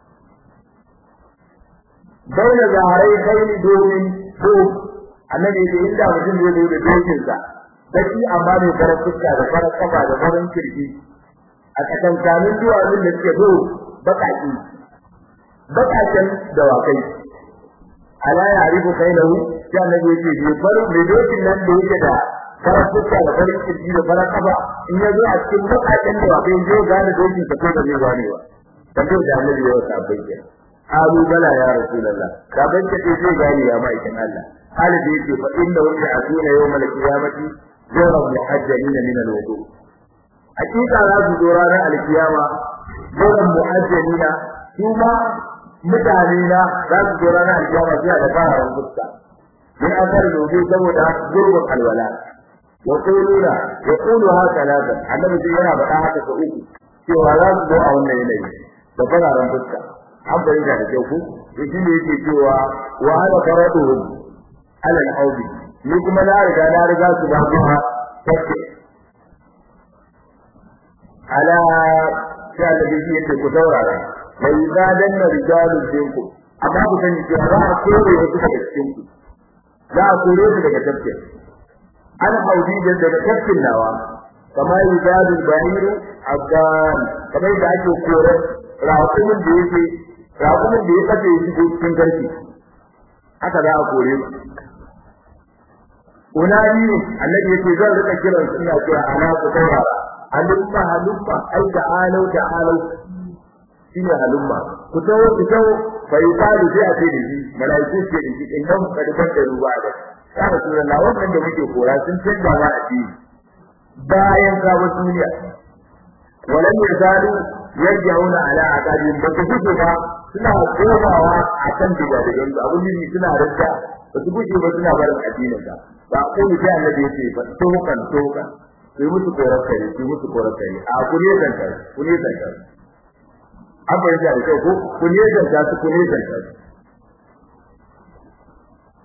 baina zaharai khairi domin ko annabi da inda mutum zai zo da dokinsa baki amma mai farar fuska da farar kafa da farin kirki a tsakankanin duwatsun da suke zo bakaki bakaken dawakai ala ya arifu kailahu sai annabi yake bi bar mai dokin nan da yake da farar fuska da farin kirki da farar kafa in ya zo a cikin bakaken dawakai zai gane dokin sa ko da zai gane ba dan da annabi ya wasa bai Abu bala ya Rasulullah ka banke ce zai gane ya ma'aikin Allah Khalid yake fa inna hum ya'tuna yawmal qiyamati jawran muhajjalin min al-wudu hakika za su zo ranar alkiyama jawran muhajjalin kuma mutane na za su zo ranar alkiyama suna da fara fuska min asar wudu saboda gurbin alwala yaquluna yaqulu haka ladan annabi yana faɗa haka ga uku cewa za su zo a wannan yanayi da fararen fuska an bari da kyau ku to shi ne yake cewa wa ala faraduhum ala al-audi ni kuma na riga na riga su ba kuma take ala sai Allah bai yake ku saurara bai zadan na rijalun dinku amma ku sani cewa za a kore wasu daga cikin ku za a kore su daga tafkin an audi da daga tafkin nawa kama yuzadu bahiru abdan kamar da ake kore raƙumin da yake raƙumin da ya kace shi cikin garki haka za a kore su unani ne annabi yake zan rika kiran su ina cewa ana ku saurara halumma halumma ai da alau da alau shine halumma ku tawo ku tawo bai kalu sai a ce da shi malaiku ce da shi in nan ka dubar da ruwa da ya rasulullah wannan da muke kora sun canza ma addini bayan ka bar duniya walam yazalu yarjauna ala aqabin ba su fito ba suna komawa akan digadigan su abun yi suna rajja ba su guje ba suna barin addinin ka ba ko ni sai annabi yace ba tokan tokan sai musu korar kai sai musu korar kai a ku ne dan kai ku ne dan kai an bayyana da kyau ko ku ne dan kai ku ne dan kai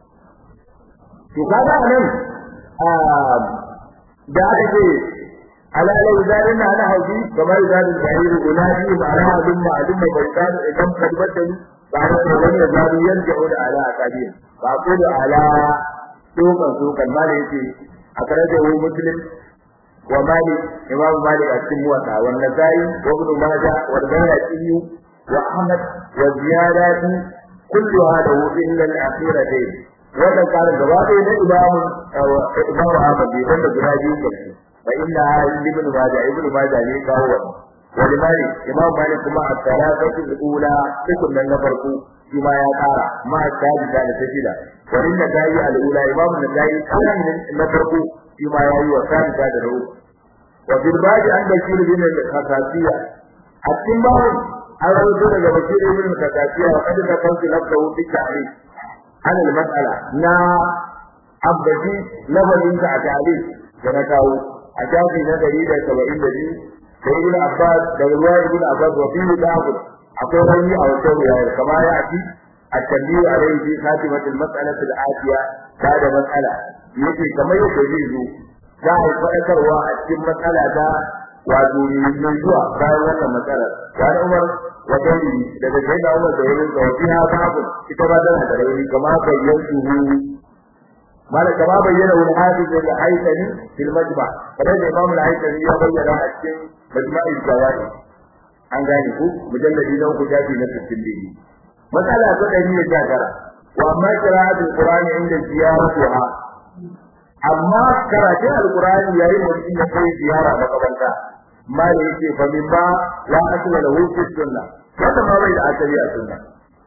to kaga nan da aka ce ala law zalina ana hauji kamar zalin bahir ulani ba ala adun ma adun ma baitan idan kadbatan ba da wani ya zalu yanzu da ala akadi ba ko da ala dokan dokan ma da yake a kare da wani muslim wa malik imam malik a cikin muwatta wa nasai wa ibn majah wa al-bayhaqi wa ahmad wa ziyadati kulluha lahu illa al-akhiratayn wannan karin gaba ɗaya na imamu imamu ahmad bai wanda guda biyu karshe fa inna ibn majah ibn majah ne kawo wannan wani malik imam malik kuma a salatu al-ula cikin nan na farko shi ma ya kara ma tabi da ta shida wani da tayi al-ula imam da tayi kan na farko shi ma yayi wa tabi da da ruwa wa bil baji an da shiri bin al-khasasiya a cikin bawo an rawaito daga bakir ibn al-khasasiya wa kad da kansu nafsu fi ta'rif an al-mas'ala na abdi lafazin ta ta'rif da na kawo a jafi na 172 da ibn Abbas da ruwaya ibn Abbas wa fi da'ud akwai wani a wata ruwaya kama ya ci at-tanbiyu alayhi fi khatimati al-mas'alati al-atiya da da mas'ala yake kamar yadda zai zo za a faɗakarwa a cikin matsala ta wato mai zuwa bayan wannan matsalar wani Umar wa gani daga sai da Umar da yayin da fiha babu ita ba tana da rauni kama bayyantu mala kama bayyana wal hafiz al-haythami fil majma' kada da Imam al-haythami ya bayyana a cikin majma'i zawai an gane ku mujalladi na uku jafi na 62 matsala ta 119 wa amma qira'atul qur'ani inda ziyaratuha amma karatun alqur'ani yayin mutum ya kai ziyara makaranta ma da yake fa min ba la asla lahu fi sunna wanda ma bai da asali a sunna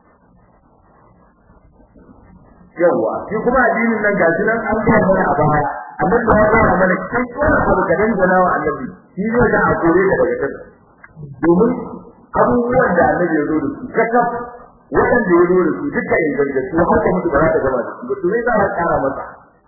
yawa shi kuma addinin nan gashi nan an ga mana a baya annabi ya ga mana kai wannan abu da dan gona wa annabi shi ne da a kore da daga kasa domin abubuwan da annabi ya zo da su kakaf waɗanda ya zo da su duka ingantattu haka mutu ba za ta gama da su ba to ne za a kara masa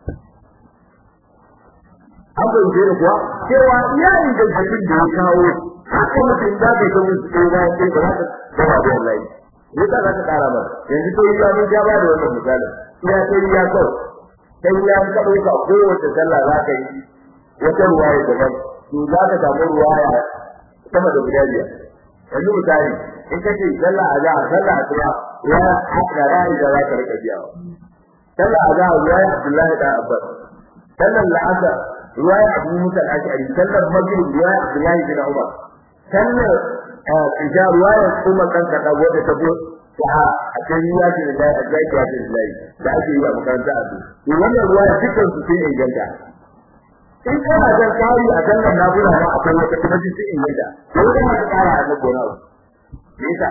an bai da kuwa cewa iya ingantattun da ya kawo haka mutum za ka yi ta musu ko ba sai ba za ka gama da wallahi ne za ka kara masa yanzu to ya mun ja ba da wannan misali ya sai ya kawai sai ya ka dauka kowace sallah za ka yi wata ruwaya daban to za ka samu ruwaya sama da guda biyar yanzu misali in kace sallah azhar sallah asuba ya haka rai da za ka rika biya sallah azhar ruwaya Abdullahi da Abbas sallah al'asr ruwaya Abu Musa al-Ash'ari sallah maghrib ruwaya Abdullahi bin Umar sallah isha ruwaya Umar kan kada wanda ta go ta a cikin ya ce da ya ce ya ce da ake yi a makaranta a to wannan ruwaya dukkan su sun inganta in kana da kari a sallar nafila ma akwai wata kuma sun inganta to wanda ma kara a gona wa nisa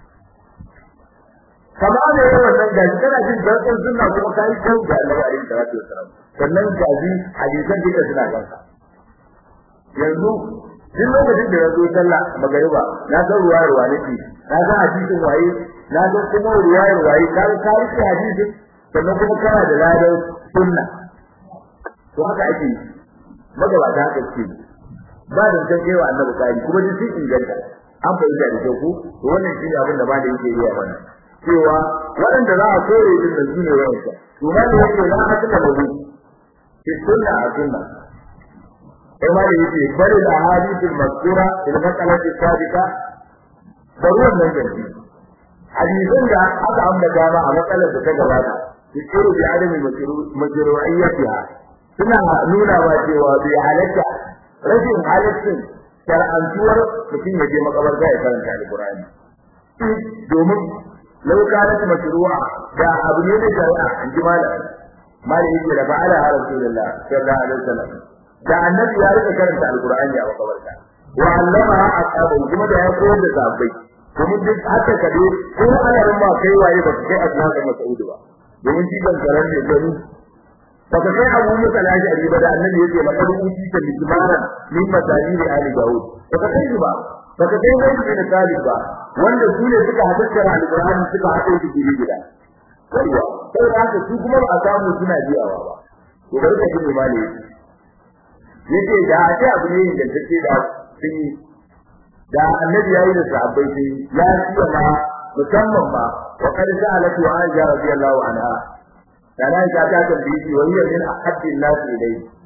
kama da yawan nan gaji kana jin zarfin sunna kuma kai kan da Allah alaihi salatu wasalam sannan gaji hadisan duka suna kanka yanzu duk lokacin da ya zo sallah magariba na san ruwayar wa nake na san hadisin waye na san kuma ruwayar waye ka ka rike hadisin sannan kuma kana da ladan sunna to haka ake yi magabata haka ce ba da san kai wa annabi kai kuma duk sun inganta an fahimta da kyau ko to wannan shi abin da ba da yake riya mana cewa waɗanda za a kore din da su ne wa'ansa to ma da yake la asla lahu fi sunna a sunna kuma da yake bari da hadithul mazkura fil mas'alati sabiqa baruwan nan gari hadisin da aka ambata ba a matsalar da ta gabata yusiru bi adami majru'iyyatiha suna nuna wa cewa bi halatta rashin halaccin shar'antuwar mutum ya je makabarta ya karanta alqur'ani domin lau kanat mashru'a da abu ne da shari'a in ji malam malam yake da fa'ala rasulullah sallallahu alaihi wasallam da annabi ya rika karanta alqur'ani a makabarta wa allama ashabu kuma da ya koyar da sahabbai domin duk haka kade ko alarin ma kai waye ba kai asnafa mas'ud ba domin shi ban karan ne gani baka kai abu musa laji a riba da annabi yake maka rubuci ta mismara min masali da ali daud baka kai ba baka kai wani da talib ba wanda su ne suka hadakkar alqur'ani suka hado shi gidi gida kaiwa sai haka su kuma ba a samu suna biyawa ba to bari ka ji mali yake da a ce abu ne da take da sun yi da annabi yayi da sahabbai sai ya ciya ma musamman ma wa qad sa'alatu aisha radiyallahu anha kana ta ta tambayi wa hiya min ahaddi an-nas ilayhi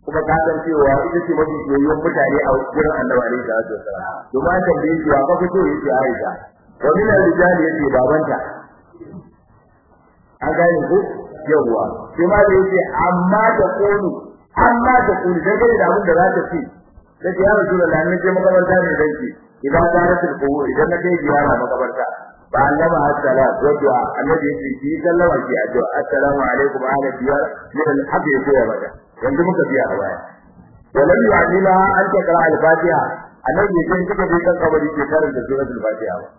kuma ka san cewa ita ce mafi soyayyar mutane a wurin annabi alaihi salatu wasallam to ma kan da yake ka fito yake Aisha wa min al-rijali yake babanta an gane ko yawa sai ma da yake amma da kunu amma da kunu da gare da abin da za ta ce sai ya rasulullahi ne je makabarta ne danki idan ka rasu ko idan na kai ziyara makabarta ba annaba assalam wa du'a annabi yake ki sallama ki addu'a assalamu alaikum ala diyar min al-haqq ya mata yanzu muka biya a baya walam yu'allimaha an taqra al-fatiha annabi yake kika bi kan kabari ke karanta suratul fatiha ba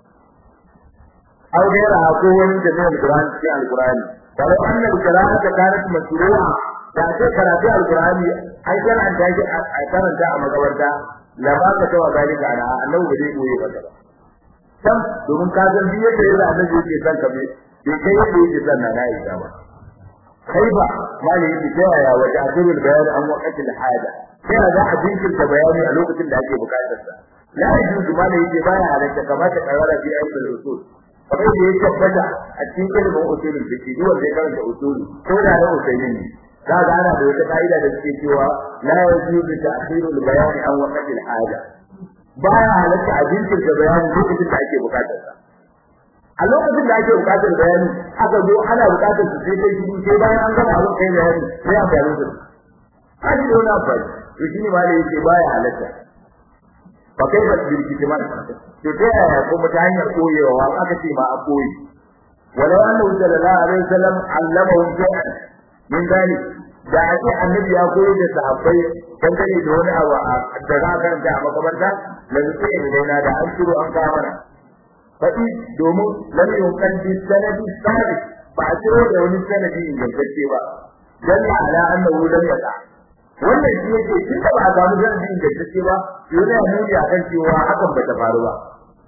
aw gaira ko wani da zai alquran cikin alqurani walau anna al-qira'ata kanat mashru'a da ce karatu alqurani ai kana an tashi a karanta a magabarta la ba ka tawa zalika ana annabi ba zai koyi ba sam domin ka san biye da yadda annabi yake san ka bai kai yadda yake san na Aisha ba kai ba mali yake cewa ya waje azurul bayan an waqati al-hada sai za a jinkirta bayani a lokacin da ake bukatar sa la yajuzu mali yake baya halatta kamata karara bi ayatul usul kamar da ya tabbata a cikin ilimin usulul fiqh duk wanda ya karanta usuli ko da na usulin ne za ga ana da wata kaida da suke cewa la yajuzu ta'khirul bayani an waqati al-hada baya halatta a jinkirta bayani lokacin da ake bukatar sa a lokacin da ake bukatar bayani aka zo ana bukatar su sai kai shi sai bayan an gama abin kai bayani sai an bayani su an yi wani abu to shi ne ma da yake baya halatta ba kai ba bil kitman to ta yaya kuma ta hanyar koyewa aka ce ma a koyi walau annahu sallallahu alaihi wasallam allamahum shay'an min dalik da ake annabi ya koyi da sahabbai dangane da wani abu da za a karanta a makabarta da zuke da na da an shiro an kawo mana faɗi domin lam yuqaddi sanadi sabit ba a ciro da wani sanadi ingantacce ba dalla ala annahu lam yaqa wannan shi yake tun da ba a samu sanadi ingantacce ba yana nuni akan cewa hakan bata faru ba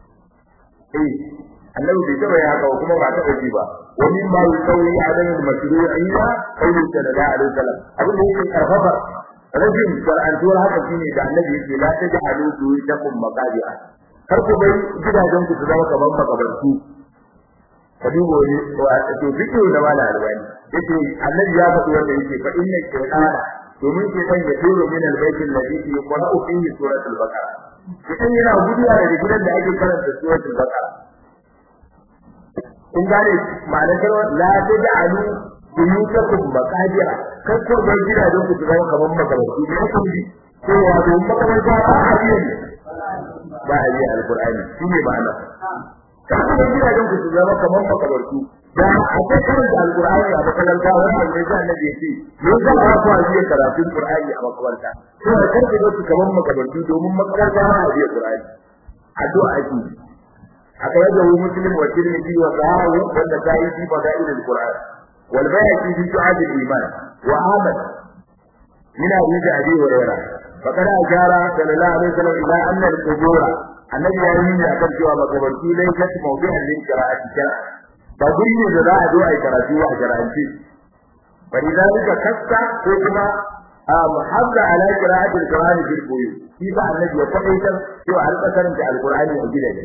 eh annabi bai taba ya haka kuma ba taba ji ba wani ma yusawi alayhi al-mashru'iyya qawlu sallallahu alaihi wasallam abin da yake karfafa rajin shar'antuwar haka shine da annabi yake la taj'alu buyutakum maqabi'a kar ku bai gidajen ku su zama kamar makabartu ka dubo ne to fito da mala albani yace annabi ya faɗi wanda yake fa inna shaytana domin ke san ya turo min albayt alladhi yuqra'u fihi suratul baqara kitan yana guduwa daga gidan da ake karanta suratul baqara kun gane ma'anar kalmar la taj'alu buyutakum maqabira kar ku bai gidajen ku su zama kamar makabartu ne kun ji ko wato makabarta ba a yi ba a yi alqur'ani shine ma'ana kar ku bai gidajen ku su zama kamar makabartu da akwai karanta alqur'ani a makaranta wannan ne da annabi yake me yasa ba ku yi karatun qur'ani a makaranta to kar ku bai kamar makabartu domin makaranta ba a yi qur'ani addu'a ake أخرجه مسلم والترمذي وصححه والنسائي في فضائل القرآن والبيهقي في شعاب الإيمان وأحمد من حديث أبي هريرة فقد أشار صلى الله عليه وسلم إلى أن القبور النبي يقول أكل سوى مقبرتي ليست موضعا للقراءة شرعا فقل لا أدعو أي قراءتي وأشرعتي فلذلك كفت حكم محافظ على قراءة القرآن في البيوت كيف النبي يقول سوى على قصر القرآن وجد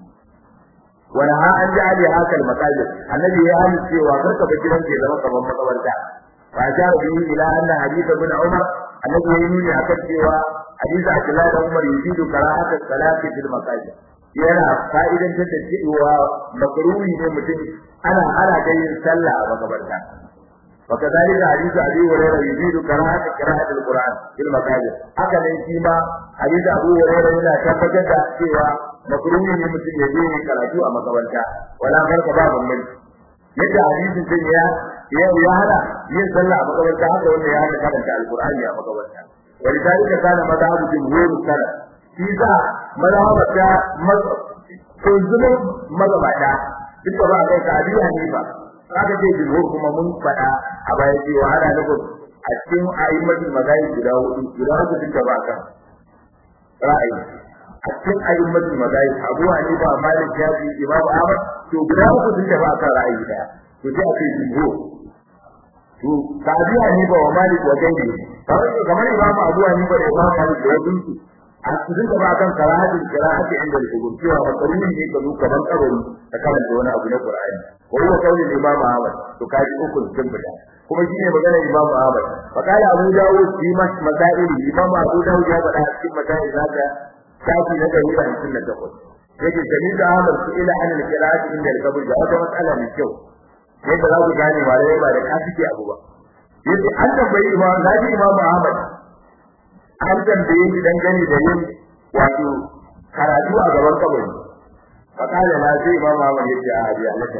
ونهى عن جعل هكا المساجد الذي يعلم cewa karka ba gidan ke zama kaman makabarta fa ja bihi ila anna hadith ibn umar annabi ya nuni akan cewa hadith Abdullah da Umar yuzidu karahata salati fil masajid yana fa'idan ta cewa makruhi ne mutum ana ana da yin sallah a makabarta وكذلك حديث ابي هريره يزيد كراهه قراءه القران في المساجد haka ne shi ma hadith abu hurairah yana tabbatar da cewa makruhi ne mutum ya je karatu a makabarta wala farka ba bamban yadda hadisin din ya ya ya hada yin sallah a makabarta haka wanda ya hada karanta alqur'ani a makabarta ولذلك كان مذهب جمهور السلف shi za mazhabata kunzumin mazhabata duk ba kai ka biya ne ba aka ce jumhur kuma mun faɗa a baya cewa ana nufin a cikin a'immatul mazahib guda hudu guda uku duka ba kan ra'ayi a cikin a'immatul mazahib Abu Hanifa Malik Shafi Imam Ahmad to guda uku duka ba kan ra'ayi daya to sai a ce jumhur to ka Abu Hanifa wa Malik wa Gairi kamar kamar Imam Abu Hanifa da Imam Malik da wasu a cikin da ba kan karahatin qira'ati inda al-kubur cewa makaruhi ne ka zo kaman kabari ka karanta wani abu na Qur'ani wa huwa qawli Imam Ahmad to kaji uku sun fita kuma shine magana Imam Ahmad fa kala Abu Dawud fi masail Imam Abu Dawud ya faɗa cikin masail zaka kafi na dari da hamsin da takwas yake sami da Ahmad su ila an al-qira'ati inda al-kubur da wata matsala mai kyau yadda za ku gane ba da ba da kafi abu ba yace an tambayi Imam Nabi Imam Ahmad an tambaye shi dangane da yin wato karatu a gaban kabari fakala na sai imam Ahmad yace a hadiya laka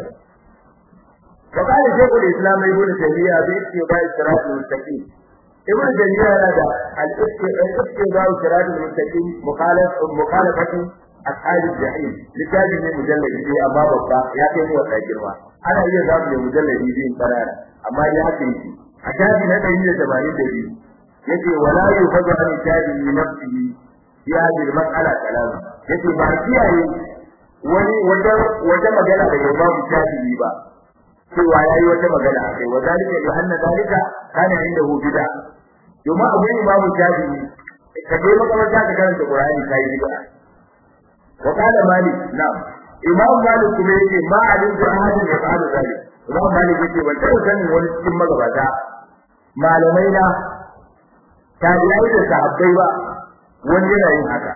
fakala shaykhul islam ibn taymiya bi ittiba siratul mustaqim ibn taymiya yana da al-ittiba siratul mustaqim mukhalaf mukhalafati ashab al-jahim litabin ne mujalladi ne amma babba ya kai mu wata girma ana iya zamu ne mujalladi din karara amma ya haka yake a shafi na 182 yace wala yufadu an tabi nafsihi fi hadhihi al-mas'ala kalam yace ba kiyaye wani wata wata magana da Imam Shafi'i ba cewa yayi wata magana akai wa zalika li anna zalika kana indahu bid'a yuma abu Imam Shafi'i ka dai makamata ka karanta Qur'ani kai bid'a wa kana Malik na'am Imam Malik kuma yace ma alim da ahadin ya fa'ala zalik Imam Malik yace ban taɓa sanin wani cikin magabata malamai na tabi'ai da sahabbai ba wani yana yin haka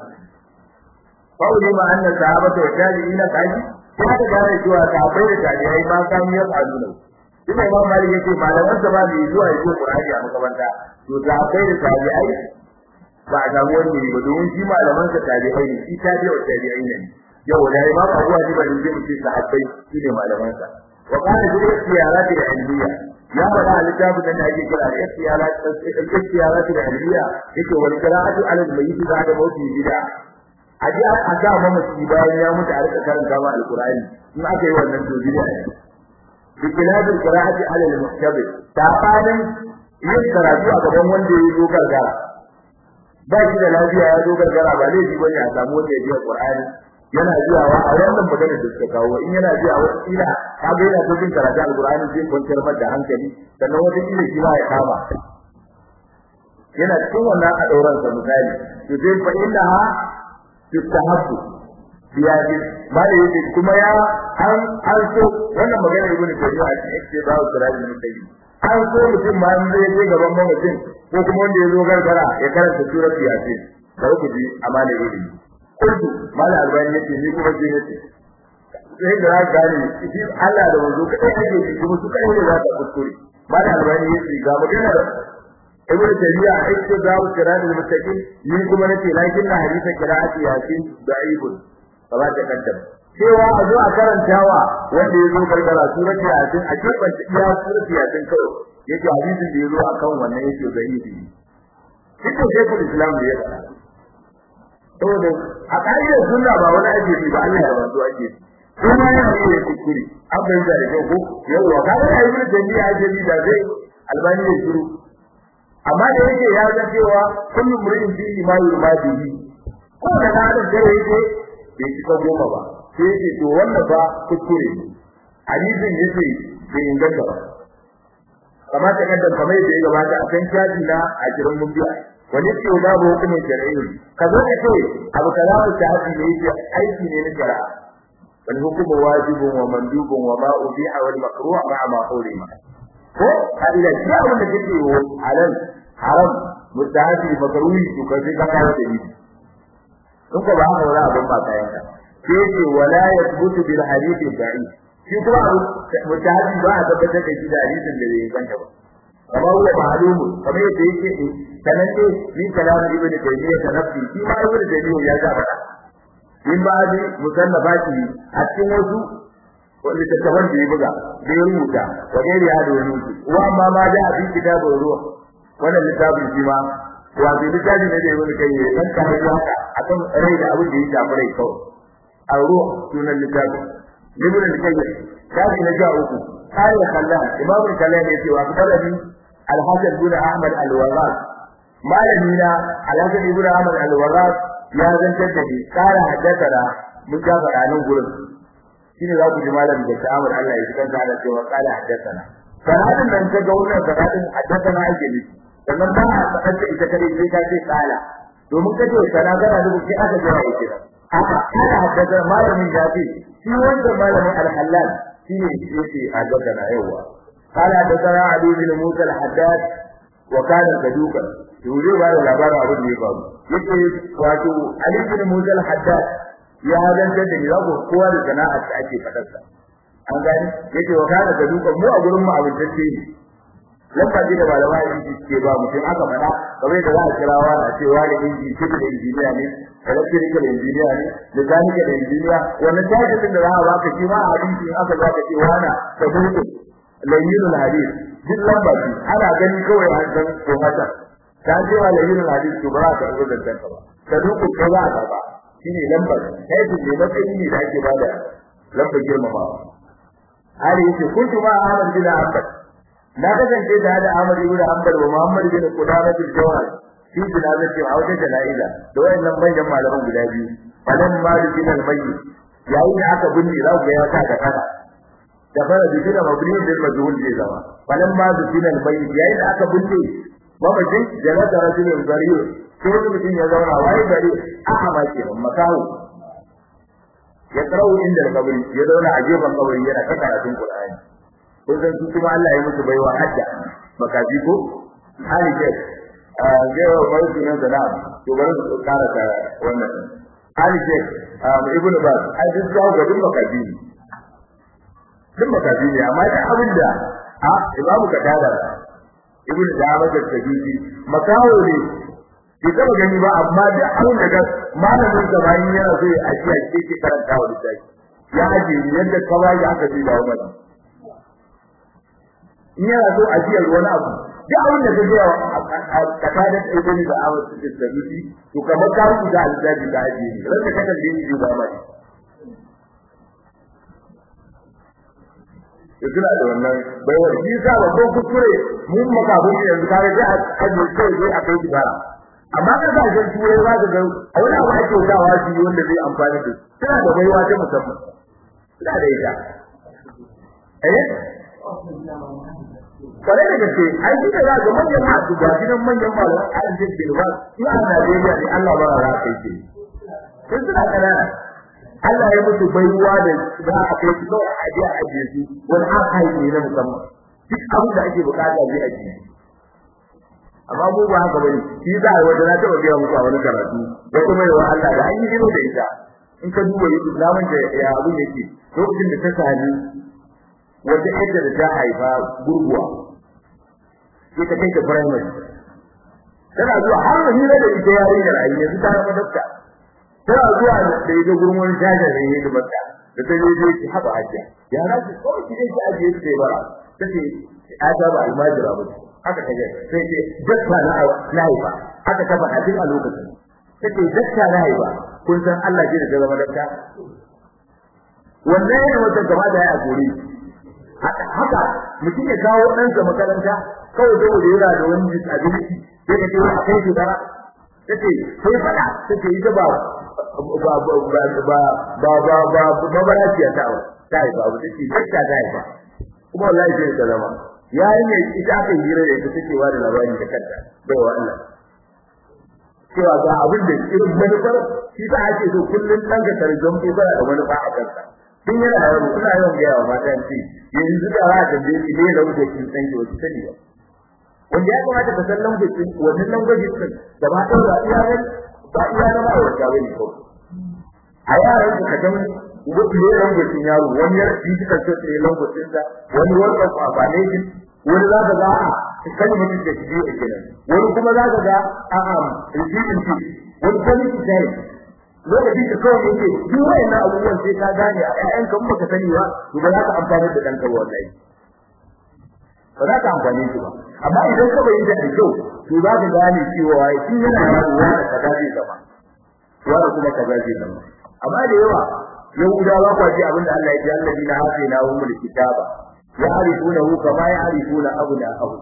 kawai ma annan sahabata wa tabi'ina kaji ya da gane cewa sahabbai da tabi'ai ma kan yi aluna ina imam malik yace malaman sa ba mai zuwa yake qur'ani a makaranta to sahabbai da tabi'ai ba a samu wani ne ba domin shi malaman sa tabi'ai ne shi tabi'a wa tabi'ai ne yau da imam abu hanifa ne zai mutu sahabbai shi ne malaman sa wa kana bi ikhtiyarat al-ilmiyya ya faɗa a littafin da ake kira al-ikhtiyarat al-ikhtiyarat al-ilmiyya yake wal qira'atu ala al-mayyit ba'da mawti bid'a aje a ga mamaci bayan ya mutu a rika karanta ma al-qur'ani in aka yi wannan to bid'a ne bi kilabil qira'ati ala al-muhtabir ta fadin yin karatu a gaban wanda ya zo gargara ba shi da lafiya ya zo gargara ba laifi bane a samu wanda ya ji qur'ani yana jiyawa a wannan magana da suka kawo in yana jiya wata kila kaga yana so jin karatu alqur'ani zai kwanciyar mata hankali sannan wata kila shi ma ya kama yana cikin wannan a dauran sa misali to dai fa inda ha tustahabbu biyadi ba da yake kuma ya an an so wannan magana ibnu tayyib a cikin ce ba sirajin mutayyib an so mutum ma zai je gaban mutum ko kuma wanda ya zo gargara ya karanta surat yasin bari ku ji amana ilimi kullu mala albani yace ni kuma je yace sai da za gane shi Allah da wanzo kai ake shi kuma su kai ne za ka kuskure mala albani yace ga magana da ibnu tabiya ake da kiran da mutakin ni kuma nace lakin na hadisa qira'ati yasin da'ibun kaba ta kaddam cewa a zo a karantawa wanda ya zo gargara surati yasin a cikin iya surati yasin kawai yake hadisin da ya zo akan wannan yake da'ibi Dukkan shekul Islam da ya faɗa. saboda a ƙa'idar sunna ba wani ake yi ba Allah ya wato ake yi kuma yana iya kuskure an bai da kyau ko yawa ka ga ai mun jami'a ake yi da zai albani ya shiru amma da yake ya ga cewa kullu murin bi ma yurmadihi ko da na da dare yake bai cika goma ba sai yake to wannan ba kuskure ne hadisin yace bai inganta ba kamar ta kaddan kamar da ya gabata a kan shafi na a jirin mun biya wani ce babu hukumin shari'i ka zo ka ce abu kaza ku ta haji ne yake aiki ne na shari'a wal hukmu wajibun wa mandubun wa ma ubiha wal makruh ma ma hurima ko Allah ya abin da kake yi halal haram mutahaji makruhi to ka je ka kawo da ni kun ko ba haka wala abin ba kayan ka sai ce wala yathbutu bil hadith da'i shi kuma mutahaji ba a tabbatar da shi da hadisin da bai ganta ba kama huwa ma'lumu kamar yadda yake sananne ni kalamu ibnu taymiya tanaffi shi ma ibnu taymiya ya ga fada in ba ji musannafati a cikin wasu wanda ta taban da ya buga da ya rubuta wa gairi ya da wani wa amma ma da abin kitabun ruwa wannan littafin shi ma wato littafin ne da ibnu taymiya dan ka hayi haka akan rai da abin da ya shafi rai kawai a ruwa sunan littafin ibnu taymiya kafi na ja uku قال خلال امام الكلام يتي واخبرني الحسن بن احمد الوراق مالنا الحسن بن احمد الوراق ya zantar da ni kara haddathara mun ga fadanin gurin shine za ku ji malamin da ta'amul Allah ya kanta da cewa kala haddathana sanadin nan ta ga wannan sanadin haddathana ake ne sannan ba a faɗa ita kare sai ka ce kala domin kace kana kana da kai aka jira yake haka ana daga malamin jafi shi wanda malamin al-halal shi ne yake a daga na yawa قال حدثنا علي بن موسى الحداد وكان صدوقا يقول بعد labarin abin da ya faru yake wato Ali bin Musa al-Haddad ya hadanta da yago kowa da sana'ar da ake fadarsa an gani yake wa kana saduqan mu a gurin mu abin tace ne lamba da malama inji ke ba mutum aka fada kamar da za a kira wa a ce wani inji civil engineer ne electrical engineer ne mechanical engineer wannan tajin da za a baka shi ma a hadisi aka baka ce wani saduqan layyinul hadith duk lamba ce ana gani kawai an san ko haka ta ce wa layyinul hadith to ba ka zo da tanka ba saduqu ko za ka ba shine lamba kai ce ne matsayi ne da ake bada lamba girmamawa hari yake kuntu ma Ahmad bin Hanbal na kasance da da Ahmad ibn Hanbal wa Muhammad bin Qudamah bin Jawad shi jinazati a wata jana'iza da wayannan manyan malaman guda biyu falan malik bin al-mayyit yayin da aka binne za ku ga ya sa da kada da fara bikin da mabni da majhul zai zama falan ma bikin al-mayyit yayin da aka binne mamajin jalada rajulun zariyo sai wani mutum ya zauna waye gari a ma kenan makahu ya karau inda kabari ya zauna a gefen kabari yana ta karatun Qur'ani ko san su kuma Allah ya musu baiwa hajja makaji ko hali ke a gewa bai sunan da to bari su kara ta wannan hali ke ibnu bas a duk ga ga duk makaji duk makaji ne amma da abinda a imamu kadada ibnu dawud da tabibi makawo ne bai taba gani ba amma da abin da ga malamin da bayan yana so ya ajiya ce ke karanta wa littafi ya aje yadda kawai aka ji da wani in yana so ajiyar wani abu da abin da kaje a tsakanin ibn da awar su da rufi to kamar ka rubuta aljabi da aje ne ran da kakan dini ba mai Yadda da wannan baiwar shi sa babban kuskure mun makabun yanzu kare sai a aje kai sai a kai kibara amma ka ga jin turai za ka ga a wani abu ake dawa shi wanda zai amfani da tana da baiwa ta musamman ina da ita eh kare da gaske ai shi da ga manyan masu ga gidan manyan malaman aljin bilwa su a Najeriya ne Allah ba ra kai ce sun suna kanana Allah ya mutu baiwa da za a kai su kawai a je a ajiye su wani aka yi ne na musamman duk abin da ake bukata zai ajiye amma mu ba haka bane shi za a wanda na taba biya muku a wani karatu da kuma yawa Allah da an yi gino da ita in ka duba islamin da ya abin yake lokacin da ta sani wata yadda da ta haifa gurguwa sai ta kai ta primary tana zuwa har da hira da ita yarinyar a yanzu ta zama dokta tana zuwa da ita gurmun jaja da yi da mata da ta je ki haɓa hajiya ya na ce kawai ki dai ki ajiye su sai bara ta ce a ta ba almajira ba haka kaje sai ce dakka na na haifa haka ta faɗa duk a lokacin sai dakka na haifa kun san Allah ji da ta zama dakka wannan ne wata gaba da ya gori haka mutum ya kawo ɗansa makaranta kawai saboda yana da wani disability sai ka ce a kai shi dara take sai faɗa take ita ba ba ba ba ba ba ba ba ba ba ta ta ta haifa ba take dakka ta haifa kuma wallahi sai ta zama yayin ne ita aka hira da ita take wa da labari da kanta bai wa Allah cewa ga abin da irin manufar shi ta ake so kullun dan ka tarjum ko kana da manufa a kanka tun yana yaro kuna yawan ga yawa mata ce yanzu da za ka je ki ne da wuce kin san ki wasu sani ba wanda ya kamata ka san lambacin wannan lambacin din da ba ta da iya ne ba iya na ba wata bane ko a yaran ka ga wani ne lambacin yaro wani ya yi kika ce ne lambacin da wani wanda ko ba ne wani za ka ga a kan mutum da shi a kenan wani kuma za ka ga a a rijin shi wani kuma shi sai lokacin da kawai yake duk wayannan abubuwan sai ka gane a ƴaƴan kan baka sani ba to ba za ka amfani da ɗanka wallahi ba za ka amfani shi ba amma idan ka bayyana da kyau to za ka gane cewa shi yana yaro wani kaza zai zama wani kuma kaza zai zama amma da yawa yahudawa kwaji abinda Allah ya ji alladina hafina humul kitaba ya'rifunahu kama ya'rifuna abna'ahu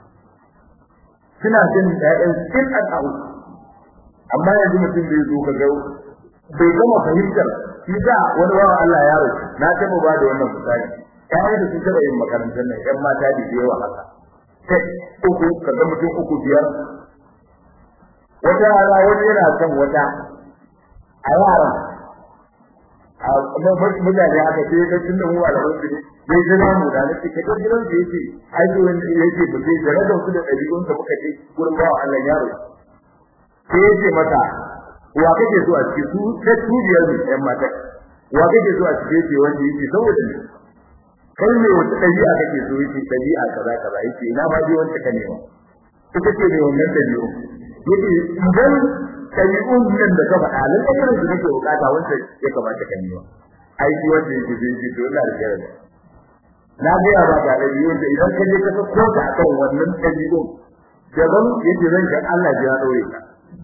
suna jin daɗin cikin al'ahu amma yanzu mutum bai zo kaga bai gama fahimtar shi da wani wawa Allah ya rufe na taba ba da wannan misali ƴaƴan da sun taɓa yin makarantar nan ƴan mata da yawa haka sai uku kaga mutum uku biyar wata rana wani yana son wata a yaran a mutane aka ce ka tun da mu a labar su ne bai jira mu da nake ka ga gidan da yake ai to wanda yake ba zai jira da su da dabi'un da muka ce gurin bawa Allah yaro sai yace mata wa kake so a cikin su ta tubiyar mu ɗan mata wa kake so a cikin ce wanda yake saboda ne kai ne wata dabi'a kake so yake dabi'a kaza kaza yake ina ma dai wanda ka nema ita ce ne wannan dabi'u yake idan ɗabi'un nan da ka faɗa lalle irin su nake bukata wanda ya kamata ka nema ai shi wanda yake zai ji dole da kare na ga ya ba da ɗabi'un da idan ka je ka sako ta akan wannan ɗabi'un daban yake zan ga Allah ya daure ka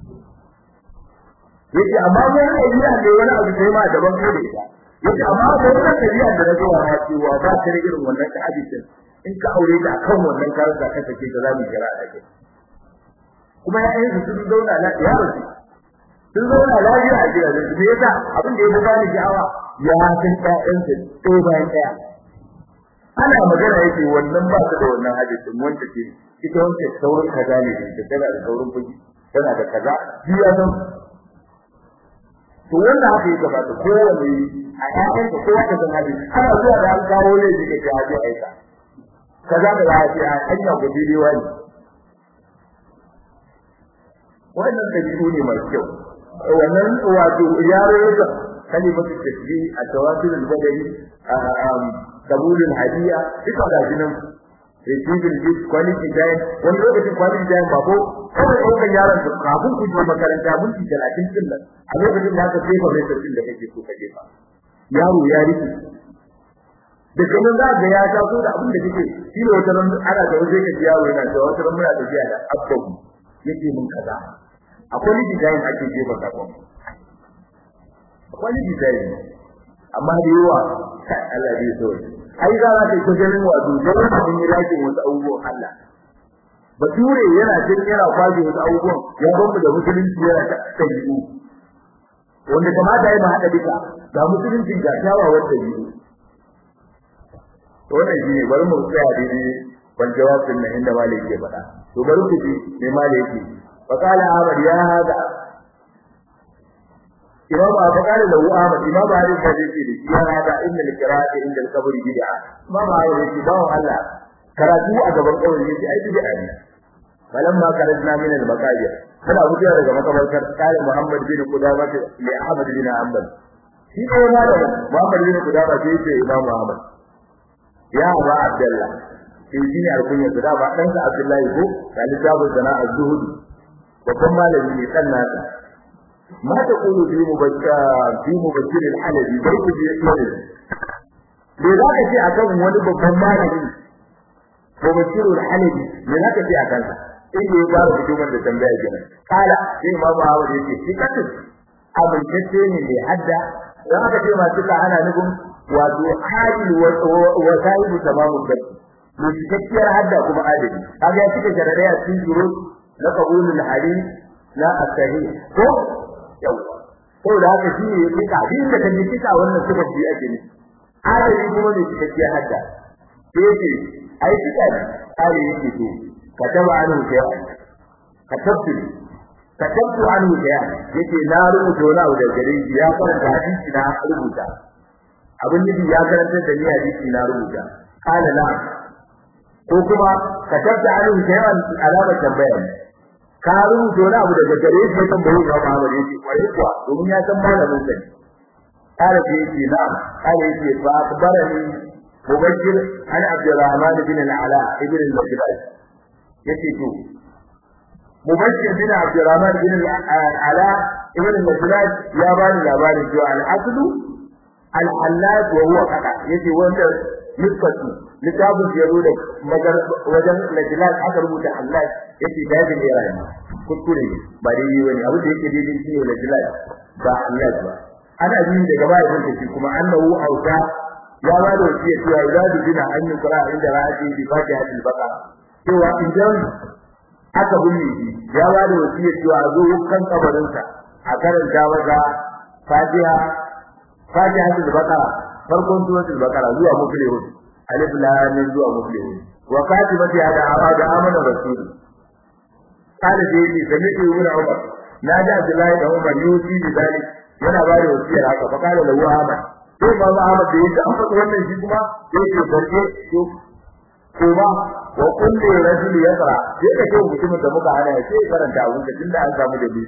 yake amma mun ɗabi'a ne wani abu sai ma daban ko da ita yake amma wannan ɗabi'a da na zuwa ma cewa ba ta da irin wannan ta'abitin in ka aure ta akan wannan karanta ka take ta zamu kira a kai kuma ya'yan su sun zauna lafiya da su sun zauna lafiya a gidajen su me yasa abin da ya fi bani sha'awa ya san ƴaƴan su ɗaya bayan ɗaya ana magana yake wannan ba su da wannan hadisin wanda ke ita wanda saurin kaza ne da tana da saurin fuji tana da kaza shi ya san to wannan haka yake ba ta kowane a ƴaƴan su kowa ka san hadisi ana zuwa da an kawo laifi da ke haje aika kaza da za a ce a hanya ku daidai wani wannan dabi'u ne mai kyau wannan wato yaro da kalimatu tasbih at-tawasul al-badani qabul al-hadiya duka da jinan receiving gift quality time wani lokacin quality time ba ko kawai ɗaukar yaron su kafin ku je makaranta minti talatin din nan a lokacin da aka jefa mai sarkin da kake so ka jefa yaro ya rike da kuma za ga ya taso da abin da kake shi ne wata ran ana da waje ka yaro yana da wata ran muna tafiya da abban yake mun kaza akwai ni design ake jefa sakon akwai ni design amma da yawa Allah bai so ai za ka ta ganin wato da wannan yi rake wasu abubuwan Allah bature yana jin yana kwaje wasu abubuwan ya bamu da musulunci yana ta tabi'u wanda kamata ya hada duka ga musulunci ga kyawawan tabi'u to wannan shi ne bari mu tsaya daidai ban jawabin nan inda malai yake faɗa to bari ku ji me malai yake فقال أحمد يا هذا إمام فقال له أحمد إمام هذا الحديث يا هذا إن القراءة عند القبر بدعة ما ما هو يتباع الله karatu a gaban kawai yake ai bid'a ne falamma karajna min al-maqabir kana wuce daga makabartar kare Muhammad bin Qudama li Ahmad bin Hanbal shi ne malam Muhammad bin Qudama sai ce Imam Muhammad ya Aba Abdullah sai shi ne alkunya da ba dan sa Abdullahi ko kalitabul sana'a zuhudi babban malami ne kan nasa ma ta kulu bi mubakka bi mubakkir al-halabi bai ku ji yare me za ka ce akan wani babban malami mubakkir al-halabi me za ka ce akan sa inda ya fara fitowar da tambaya kenan kala sai ma ba hawa yake shi kace amintacce ne mai hadda dan aka ce masu ka ana nufin wato hadil wa sahibu tamamu baki mai cikakkiyar hadda kuma adali kaga ya cika sharadai a cikin shuru na qabulul hadith la as-sahih ko yawa ko da haka shi ne kika din da kan kika wannan suka ji ake ne adali kuma ne cikakkiyar hadda sai ce ai kika ai yake to kataba anhu shay'a katabtu katabtu anhu shay'a yake na rubuta wani abu da gare shi ya karanta hadisi na rubuta abin da ya karanta da ni hadisi na rubuta kana na ko kuma katabta anhu shay'an alamar tambaya ne ka rubuta wani abu daga gare shi kan bai ga Muhammad yake kwarai kuwa domin ya san malamin sa kare shi yake na kare yake fa akbarani mubashir an Abdurrahman bin al-Ala ibn al-Majid yace to mubashir bin Abdurrahman bin al-Ala ibn al-Majid ya bani labarin cewa al-aslu al-hallaj wa huwa kada yace wanda nisbatu littafin da yaro da magar wajen najlat aka rubuta Allah yake dajin ne rayuwa kuskure ne ba dai yi wani abu da yake daidai shi ne najlat ba Allah ba ana yin daga baya kun tafi kuma annahu auta ya ba da wasiya cewa idan dubina an yi qira'a inda ra'ati bi fatihatil baqara cewa idan aka binne shi ya ba da wasiya cewa zo kan kabarin sa a karanta masa fatiha fatihatul baqara farkon suratul baqara zuwa muflihun alif lam mim zuwa muflihun wa katimati hada amada amana rasul kana da yake da miki ibn Umar na da Abdullahi da Umar yusi bi zalik yana ba da wasiyar haka fa kana da Ahmad sai ma Ahmad da yake an faɗi wannan shi kuma yake barke to kuma wa kullu rajul yaqra sai ka ce mutumin da muka hana ya sai karanta abin da tunda an samu dalili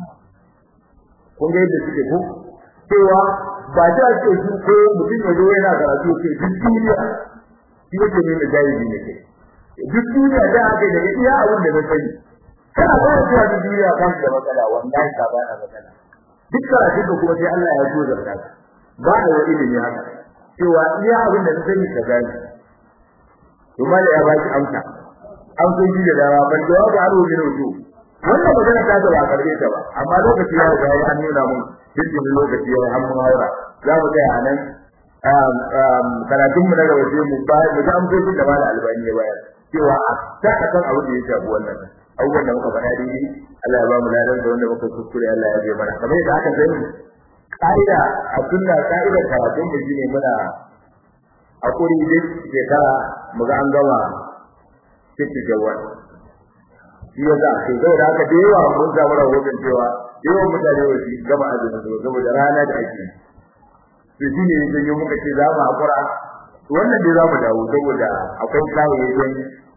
kun ga yadda suke ko cewa ba ta ce su ko mutum ya zo yana karatu ce duk duniya shi yake ne da jahili ne ke duk duniya da aka daga iya abin da na sani kana ba da cewa duk duniya kan da matsala wallahi ka ba da matsala duk karatun da kuma sai Allah ya so zarta ba da wani ilimi haka cewa iya abin da na sani ka gani to mala ya baki amsa an kun ji da dawa ban jawabi aro ne ruju wannan magana ta ba karbe ta ba amma lokaci ya ga an nuna mun dukkan lokaci ya har mun haura za mu ga anan karatun mu na gaba sai mu ba mu ga amsoshin da mala albani ya bayar cewa a ta kan abu da ya shafi wannan abubuwan da muka faɗa dai Allah ya ba mu ladan da wanda muka kuskure Allah ya je mana kamar yadda aka sani ka'ida a sunna ka'idar karatun mu shine muna hakuri duk shekara mu ga an gama cikin jawar shi ya za sai zai da haka da yawa mun samu rahoton cewa yawan mutane ba su gama azumi ba saboda rana da ake to shi ne yanzu yi muka ce za mu hakura wannan dai za mu dawo saboda akwai kayayyakin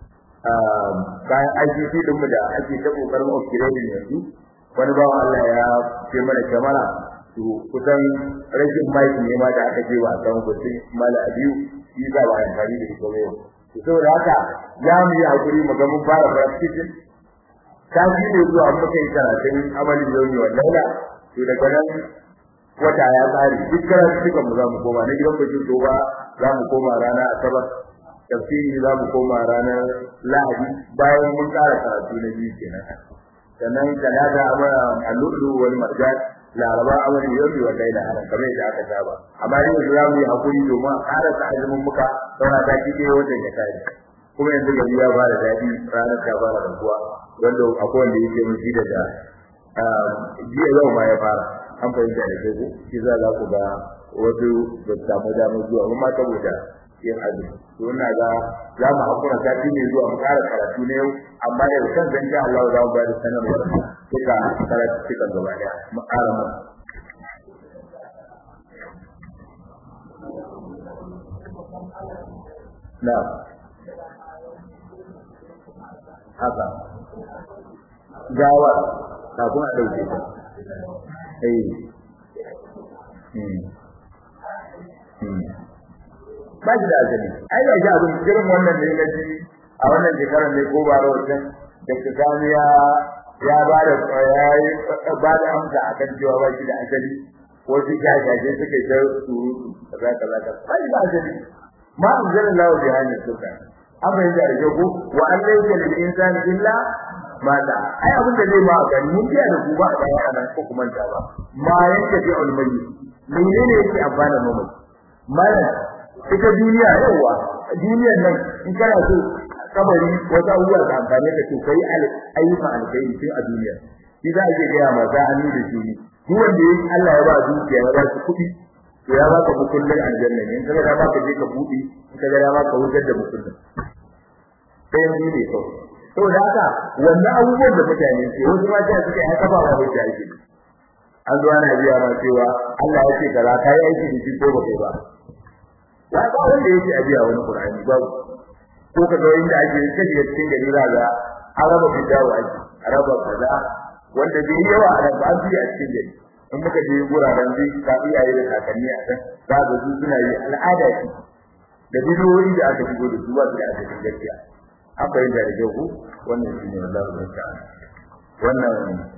kayan ICT din mu da ake ta kokarin upgrading yanzu wani bawan Allah ya ce mana kamera to kusan rashin mai ne ma da aka ce wa san gusi mala abiyu shi za ba amfani da ita yau to saboda haka za mu yi hakuri mu ga mun fara practice ta ji ne zuwa muka yi karatun amalin yau wa laila to daga nan wata ya tsari duk karatu suka mu za mu koma na gidan bakin toba za mu koma rana asabar tafsiri za mu koma ranar lahadi bayan mun tsara karatu na biyu kenan sannan talata amara al-lulu wal marjan laraba amara yau wa laila haran kamar yadda aka saba amma yanzu za mu yi hakuri domin a ƙara ta azumin muka saura ta kike wajen ya kai kuma yanzu gari ya fara daɗi ranar ta fara rabuwa wanda akwai wanda yake mun shi daga jiya yau ma ya fara an fahimta da kai ko shi za za ku ga wasu ba su samu damar zuwa kuma saboda yin azumi to ina ga za mu hakura sati ne zuwa mu ƙara karatu na yau amma da kan zan sha Allah za mu ba da sanarwar duka karatu cikin gaba daya mu ƙara mu na haka gawa kafin a ɗauke ta eh ba shi da azali ai ga shi abin irin wannan ne na ji a wannan shekarar ne ko ba rawatin da ka gani ya ya ba da ya ba da amsa akan cewa ba shi da azali wasu jajaje suka yi ta surutu kaza kaza kaza ba shi da azali ma anzala Allah bi hanyar suka amma yanzu da jago wa an laysa lil insani illa ma da ai abin da zai ma gani mun biya da ku ba da yana ko kuma ta ba ma yanke fi ulmayi menene yake amfana mu mala ita duniya yawa duniyar nan in kana so kabari wata abubuwa da amfani da su kai ayyukan alkhairi sai a duniya shi za a je ga maza hannu da shi duk wanda yake Allah ya ba dukiya ya ba shi kuɗi to ya baka bukullin aljanna ne in kaga da baka je ka buɗe in kaga da baka wutar da bukullin sai ni ne kawai saboda haka wannan abubuwan da mutane ke wasu ma ta suke haka ba wa hujja ake an zo ana biya ma cewa Allah ya ce kaza kai aiki da shi ko ba kai ba ya ba wanda yake a biya wani Qur'ani ba ko ka ga inda ake kaje cikin gari za ga araba bidawa ake araba kaza wanda bai yawa a nan ba an biya cikin gari in muka je guraren bi ka iyaye da kakanni a can za ga su suna yi al'ada ce da bidiyoyi da aka shigo da su ba su da aka cikin gaskiya an fahimta da kyau wannan shi ne Allah ya ta wannan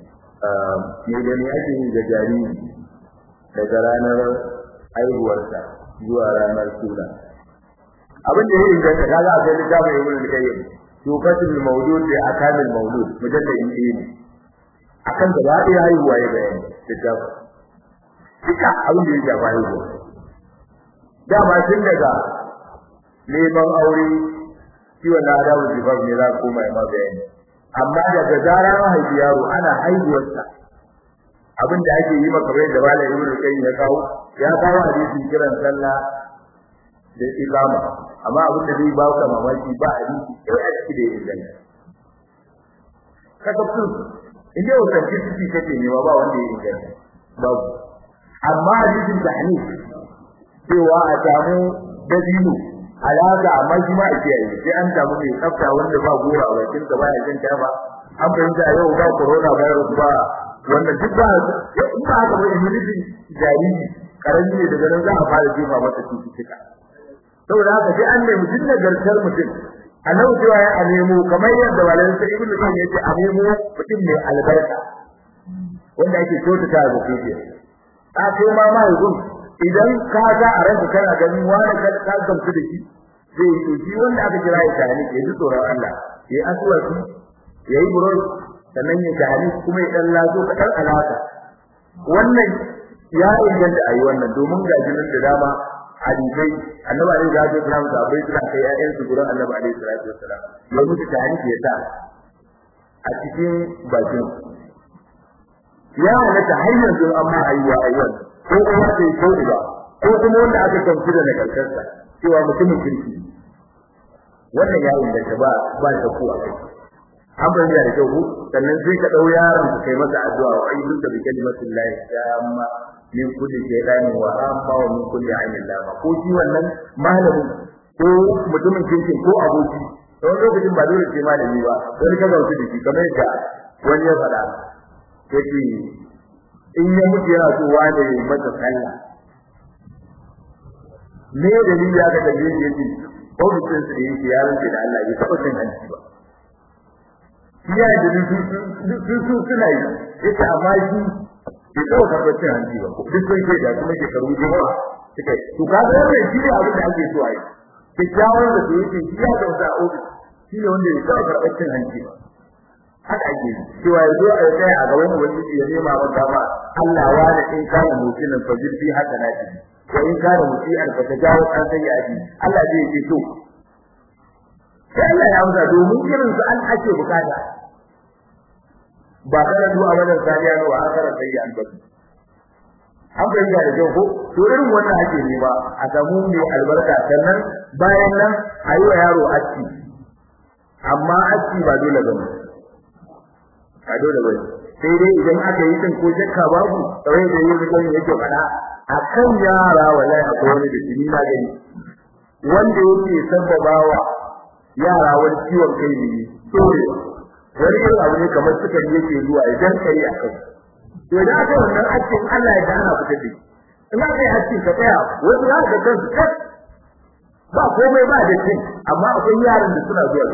ne da ne ake yi da jariri daga ranar haihuwarsa zuwa ranar suna abin da ya inganta kaga akwai littafin ibn al-qayyim tufatul mawlud bi akamil mawlud mujalladin ɗaya ne akan da ba ya haihuwa ya bayani littafin duka abin da ya shafa haihuwa dama tun daga neman aure ciwon na adamu jifaf ne za koma ya ma bayani amma daga zarar mahaifi yaro ana haihuwarsa abin da ake yi maka bai da malam ibnu qayyim ya kawo ya kawo hadisin kiran sallah da iqama amma abin da zai ba ka mamaki ba hadisi sai a cikin da yake kasafin inda authenticity kake nema ba wanda ya inganta babu amma hadisin tahnif cewa a samu dabino alaka amma shi ma a kiyaye sai an samu mai tsafta wanda ba gora a bakin ka ba ya jin ba an fahimta yau ba corona virus ba wanda duk ba in ba haka ba immunity jariri karami ne daga nan za a fara jefa masa cututtuka saboda haka sai an nemi duk nagartar mutum a nan cewa ya nemo kamar yadda walin sai ibnu kan yace a nemo mutum mai albarka wanda ake kyautata ga kuke a kai ma ma yanzu idan ka ga a ranka kana ganin wani ka ka gamsu da shi zai yi shi wanda aka kira ya tani ya ji tsoron Allah ya aswaki ya yi buroi sannan ya tani kuma ya dan lazo ka dan alaka wannan ya inganta ayi wannan domin ga jinin da dama hadisai annabi alaihi salatu wasallam da bai suna kai ƴaƴan su gurin annabi alaihi salatu wasallam ya mutu tani ya sa a cikin bakin ya halatta har yanzu amma ayyuwa ayyuwa ko kuma sai ko ba ko kuma wanda aka kamfi da nagartarsa cewa mutumin kirki wannan ya inganta ba ba ta kuwa kai an bayyana da kyau sannan sai ka dau yaron ka kai masa addu'a wa ayyuka da bi kalimatin lahi tamma min kulli shaytanin wa amma wa min kulli ainin lama ko shi wannan malami ko mutumin kirki ko aboki don lokacin ba dole sai malami ba don ka zauce da shi kamar yadda wani ya faɗa yake in ya mutu yana so wane masa sallah me dalili aka da yin yake ofisin su yake ya rance da Allah ya taba cin hanci ba ya da su su suna yi yake amma shi bai taba karɓar cin hanci ba duk sun ce da kuma shekaru jama'a suka yi to ka ga wannan shi ne abin da ake so a yi kyakkyawar da su yake shi ya da wata ofis shi ne wanda ya taba karɓar cin hanci ba haka ake cewa ya zo a tsaya a gaban ubangiji ya nema wa dama Allah wa da in kana mutinin fajir fi haka na ji wa in kana muti'an fa tajawu an sayyati Allah zai ce to sai Allah ya amsa domin irin su an ake bukata ba kana du'a wajen sariya ne wa akara sayyan ba an fahimta da kyau ko to irin wannan ake ne ba a samu mai albarka sannan bayan nan a yi wa yaro aski amma aski ba dole ba ne a dole bane sai dai idan aka yi din ko shakka babu kawai da yin rigon yake fada akan yara wallahi akwai wani da jini na gani wanda yake sababawa yara wani ciwon kai ne dole wani irin abu ne kamar sukari yake zuwa idan kai a kai to idan aka wannan hakkin Allah ya dana fitar da in aka yi hakkin ka tsaya wasu za ka kansu kas ba komai ba da kin amma akwai yaran da suna zuwa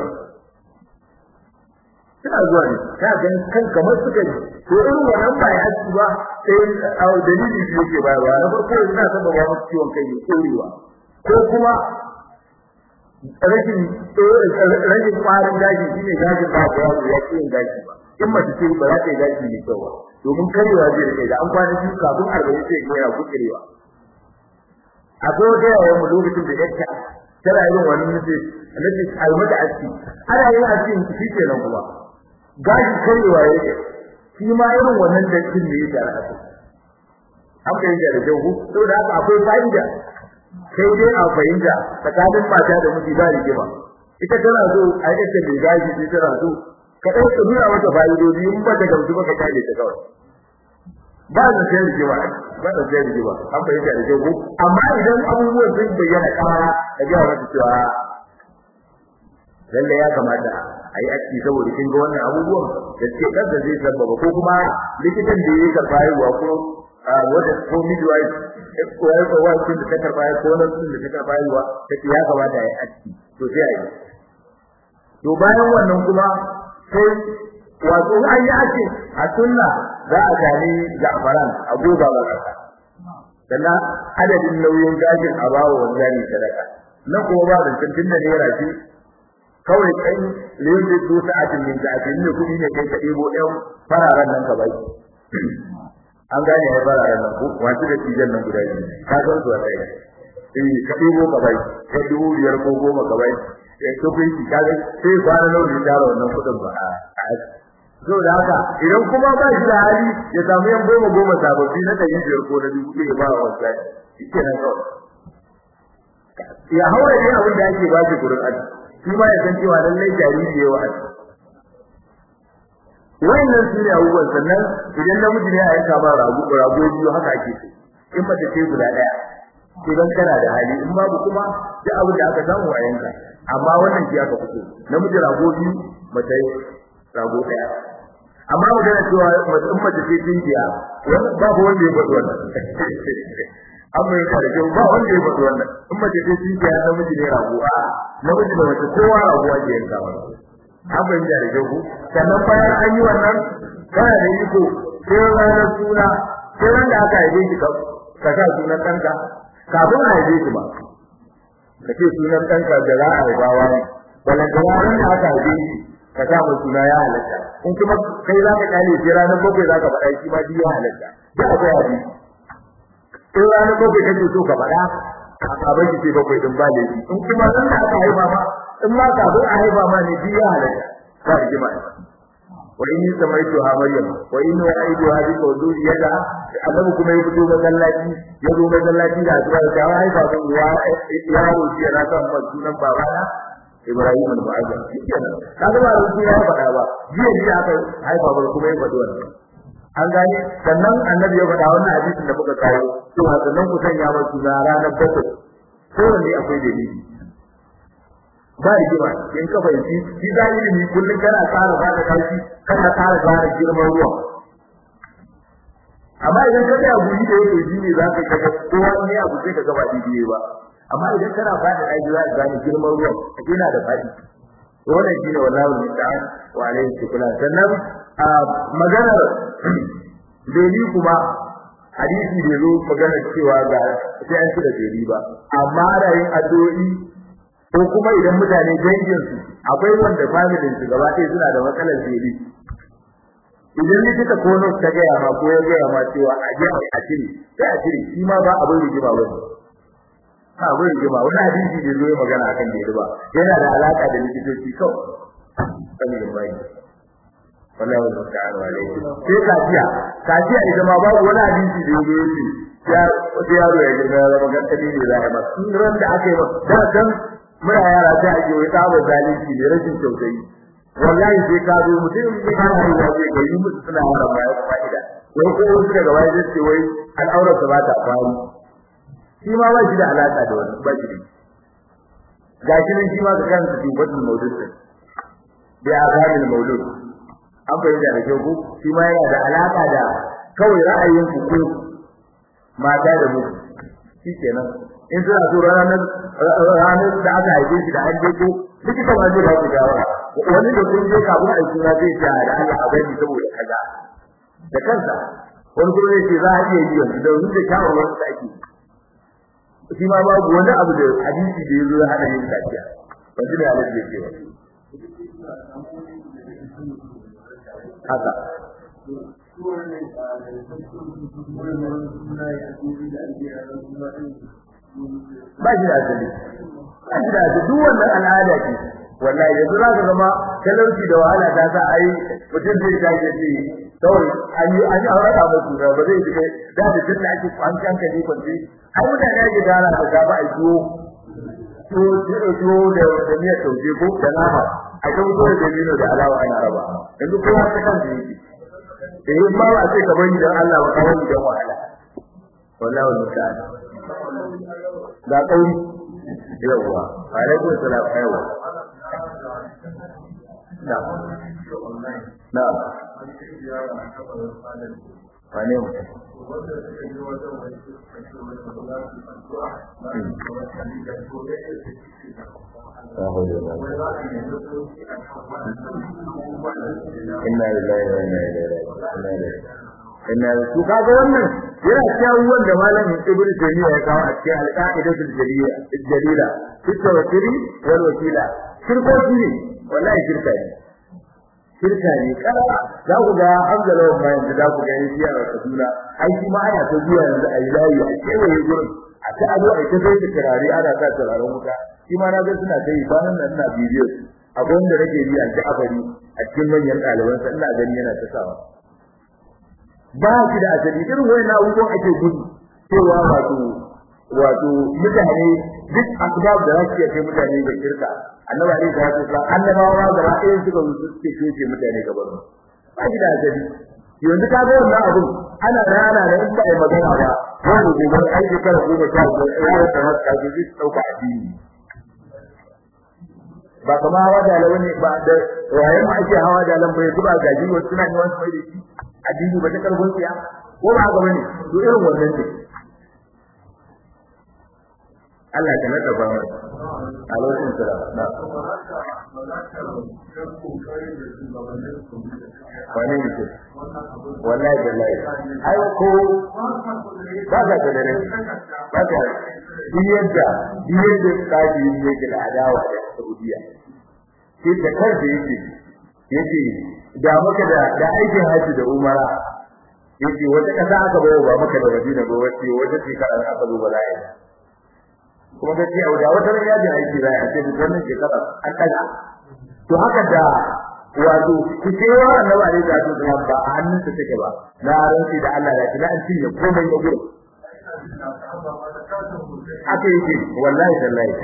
suna zuwa ne ka ga kan kamar suka ji to irin wannan ba ya ci ba sai a dalili da yake bayarwa na farko yana saba ba musu ciwon kai ne korewa ko kuma rashin rashin kwarin daji shine dajin ba ko ya ci yin daji ba in mace ce ba za ta yi daji ne kyau ba domin karewa zai rike da an kwana biyu kafin arba'in sai ya yana kukirewa akwai wata yawan mu lokacin da yake tana yin wani nufi nufi almata aski ana yin aski shi kenan kuma gashi karewa yake shi ma irin wannan dattin ne yake a kai an fahimta da jawu saboda haka akwai fa'ida sai dai a fahimta tsakanin mata da miji ba rigima ita tana so a yi ta mai gashi sai tana so ka ɗan ka nuna mata fa'idodi in ba ta gamsu ba ka kare ta kawai ba da sai rigima ba da sai rigima an fahimta da jawu amma idan abubuwan sun bayyana kara ka ga mata cewa lalle ya kamata a yi aiki saboda kin ga wannan abubuwan da ke kansa zai sababa ko kuma likitan da yake karba haihuwa ko wanda ko midwife ko ya ko wani da ta karba ko nan da ta karba haihuwa take ya kamata a yi aiki to sai a yi to bayan wannan kuma sai wato an yi aiki a sunna za a gani za'faran a goba ba kasa sannan adadin nauyin gashin a bawa wanzani sadaka na kuma ba da tantin da naira shi kawai kai lebe su sa'atin min sa'atin ne kudi ne kai ka debo ɗan fararen nan ka bai an gane ai fararen nan ko wasu da tijan nan guda biyu ka san su a kai eh ka debo ka bai ka dubu biyar ko goma ka bai eh to kai ki kaga sai kwana nawa ne tara wannan kudin ba a so da haka idan kuma ba shi da hali ya samu yan goma goma sababbi na ɗari biyar ko na dubu ɗaya ba wa wasa shi kenan kawai ya haura ne abin da ake ba shi gurin aji shi ma ya san cewa lallai jariri yayi wa'azi wannan su ne abubuwan sannan idan namiji ne a yanka ma rago rago biyu haka ake so in mace ce guda daya idan kana da hali in babu kuma duk abin da aka samu a yanka amma wannan shi aka fito namiji rago biyu mace rago daya amma magana cewa in mace ce tinkiya babu wanda ya faɗi wannan amma yana da kyau ba wanda ya faɗi wannan in mace ce tinkiya namiji ne rago a namiji da mace kowa rago ake yanka wannan abin da da kyau sannan bayan an yi wannan kana da iko sai ranar suna sai ran da aka haife shi ka sa sunan ɗanka kafin a haife shi ba ka ce sunan ɗanka da za a haifawa ne wannan da ranar da aka haife shi ka sa mai suna ya halatta in kuma kai za ka kyale sai ranar bakwai za ka faɗa shi ma duk ya halatta duk akwai hadisi in ranar bakwai kake so ka faɗa a bar shi sai bakwai din ba laifi in kuma ran da aka haifa ma in ma kafin a haifa ma ne biya halatta ba rigima wa inni samaitu ha maryam wa inni aidu ha bi qawliyata annabi kuma ya fito masallaci ya zo masallaci da addu'a da ya haifa mun ya ya roki na kan sunan babana Ibrahim al-Mu'azzam kenan kaga ba ruku ya faɗa ba jiya ne aka haifa ba kuma ya faɗi wannan an gane sannan annabi ya faɗa wannan hadisin da muka kawo to sannan ku sanya masa suna ranar bakwai kowanne akwai dalili ba rigima in ka fahimci shi da ilimi kullum kana tsara ba da kashi kana tsara gane girman ruwa amma idan ka tsaya guri da yake shi ne za ka kaga kowa ne abu sai ka gaba daidai ba amma idan kana fada daji za ka gane girman ruwan yana da fadi wannan shine wallahi musta'an wa alayhi shukran sannan maganar dai kuma hadisi da zo magana cewa ga sai an cire dai ba amma rayin addu'o'i ko kuma idan mutane dangin su akwai wanda family su gaba ɗaya suna da matsalar dai idan likita ko nurse ta gaya ma ko ya gaya ma cewa a je a cire sai a cire shi ma ba abin rigima ba ne ha abin rigima wani hadisi da zo magana akan da ba yana da alaka da likitoci kawai sanin bai wallahi wa ta'ala alaihi sai kafiya kafiya idan ma babu wani hadisi da yazo yace ya wata yaro ya girma ya zama gantali ne za a yi masa sun ran da aka yi masa da dan muna yara sai ake wai tsaba zalunci da rashin tausayi wallahi sai ka zo mutum ne ka yi wa sai kai musu suna yara ba ya fa'ida wai ko wasu daga baya sai ce wai al'aurar ta ba ta faru shi ma ba shi da alaka da wani ba shi da gashi nan shi ma ka kan su batul maulud bi azamil maulud an bayyana da kyau ko shi ma yana da alaka da kawai ra'ayin ku ko mata da mutu shikenan in suna so ranar ranar da aka haife shi da an je ko likita ma zai ba ku shawara wani da kun je kafin a yi zai ce da Allah a gani saboda kaza da kansa wani kuma zai ce za a iya yi yanzu da wani da shawarwar da ake shi ma babu wani abu da hadisi da ya zo ya hana yin kaciya ba shi da halin da ke haka ba shi da asali ba shi da asali duk wannan al'ada ce wallahi yanzu za ka zama talauci da wahala ta sa ai mutum zai tashi ce kawai an yi an yi aure da mutum da ba zai ji kai da da tunda ake an kan kaje kwanci ai mutane ake gara da gaba a jiwo to to da da miyar tauje ko da nama a kan so da dino da alawa ana raba yanzu kowa ta kan yake da yin ba a ce ka bani dan Allah ba ka bani dan wahala wallahi musta'an da kauri yawa alaikum salam yawa na na wane mu inna lillahi wa inna ilaihi raji'un inna su kaga wannan yana cikin wanda malamin ibn taymiya ya kawo a cikin al-qa'idatul jalila jalila fi tawakkuli wal wakila shirkoki ne wallahi shirka ne shirka ne kala za ku ga hamdala wa bayan da ku ga yayi a Kaduna ai shi ma ana ta zuwa yanzu a layi a kewaye gurin a ta ado a ta sai da turare ana sa turaren wuta shi ma na ga suna ta yi bayan nan ina bidiyo akwai wanda nake bi a Ja'fari a cikin manyan ɗalibansa ina gani yana ta sawa ba shi da asali irin wayannan abubuwan ake gudu cewa wato wato mutane duk asbab da za su iya kai mutane ga shirka annabi alaihi salatu wasallam annabawa da ra'ayin suka zo suke shoke mutane gaban ba shi da asali yanzu ka ga wannan abun ana rana da in ba ai magana ba wani gobe ai shekara goma sha biyar ya ta haka ji zai dauka addini ba kama hawa da lawa ne ba da waye ma ake hawa da lan bai zuba gaji wasu suna yi wasu mai da shi addini ba ta karfin tsiya ko ba haka bane to irin wannan ne Allah ta nada ba mai alaikum salam na wani ne ce wallahi wallahi ai ko ba ka da dare ba ka yadda yadda tsari yake da adawa da Saudiya shi da kansa yake yake da maka da da aikin haji da umara yake wata kasa aka bayo ba maka da Madina ba wace wata shekara aka zo bala'i kuma gaci a da wata ran yaji aiki za a ce wannan shekara an kaga to haka da wato kucewa annabi alaihi salatu wasallam ba a hannunsa take ba na ranci da Allah da kina an cinye komai ya gudu haka yake wallahi tallahi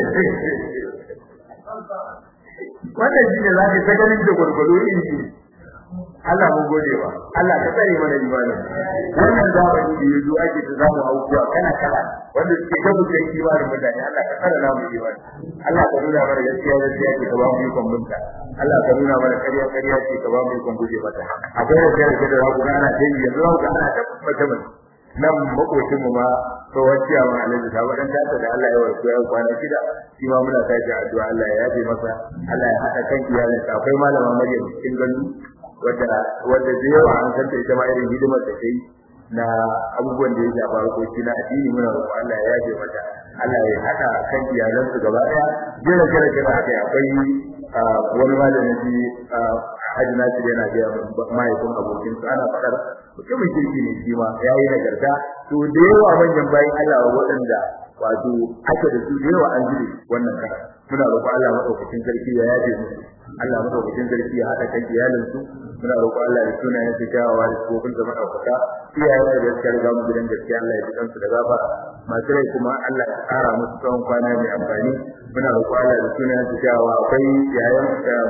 wannan shi ne zaka ta ganin da gurgudu iri Allah mu gode wa Allah ka tsare mana imani wannan zamani da yazo ake ta zamu aukuwa kana kala wanda suke gabu da imanin mutane Allah ka tsare namu imani Allah ka nuna mana gaskiya gaskiya ce ka ba mu ikon binta Allah ka nuna mana kariya kariya ce ka ba mu ikon guje mata akwai da kare da za ku ga ana tayi yanzu za ku ga ana tabbata mun nan makocin mu ma to wacciya ma alhaji ta wadan ta da Allah ya warke ya kwana shida shi ma muna tashi addu'a Allah ya yafe masa Allah ya hada kan iyalinsa akwai malama Maryam cikin gani wadda wadda da yawa an san ita ma irin hidimar da kai na abubuwan da ya shafa harkoki na addini muna roƙon Allah ya yaje mata Allah ya hada kan iyalansu gaba daya jira jira jira haka akwai wani malamin ji Haji Nasir yana ga mahaifin abokin sa ana fadar mutumin kirki ne shi ma yayi nagarta to da yawa manyan bayan Allah waɗanda wato ake da su da yawa an jire wannan kara muna roƙon Allah madaukakin sarki ya yaje musu Allah madaukakin sarki ya hada kan iyalin su muna roƙon Allah ya tuna ya tsayawa da kofin da madaukaka iyaye da gaskiya ga mu gidan gaskiya Allah ya tukansu da gafara masu rai kuma Allah ya tsara musu tsawon kwana mai amfani muna roƙon Allah ya tuna ya tsayawa akwai yayan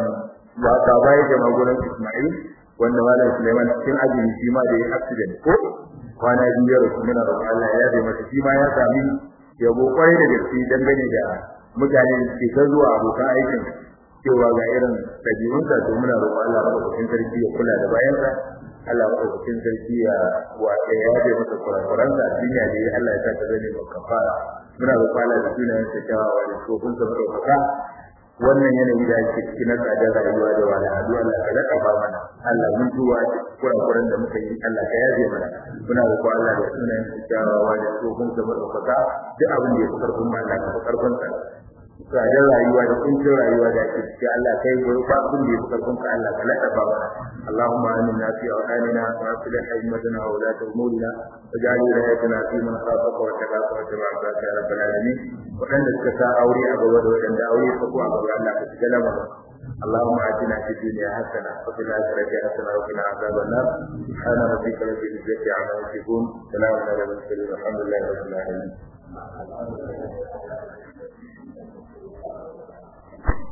ba ka bai da magunan Ismail wanda malam Suleiman cikin azumi shi ma da ya accident ko kwana biyu ya rufu muna roƙon Allah ya yabe masa shi ma ya sami yabo kwarai da gaske dangane da mutane da ke ta zuwa abokan aikin cewa ga irin ɗabi'unsa to muna roƙon Allah madaukakin sarki ya kula da bayansa Allah madaukakin sarki ya wa ya yaje masa kurakuransa a duniya da Allah ya sa ta zane mai kafara muna roƙon Allah da sunayen sa kyawawa da tsofin sa madaukaka wannan yanayi da ake cikin na tsadar rayuwa da wahalhalu Allah ka daɗa ba mana Allah mun tuwa a kurakuran da muka yi Allah ka yaje mana muna roƙon Allah da sunayen sa kyawawa da tsofin sa madaukaka duk abin da ya fi karfin mu Allah ka fi karfin sa tsadar rayuwa da kuncin rayuwa da ake ciki Allah kai goyi ba abin da ya fi karfin ka Allah ka laɗa ba mana اللهم آمنا في أوطاننا وأصلح أئمتنا وولاة أمورنا واجعل ولايتنا في من خافك واتقاك واتبع عبادك يا رب العالمين وأن الكسا أوري أبوه وأن أوري فقوع أبوه الله تتكلم اللهم آتنا في الدنيا حسنة وفي الآخرة حسنة وقنا عذاب النار سبحان ربك رب العزة عما يصفون سلام على المرسلين والحمد لله رب العالمين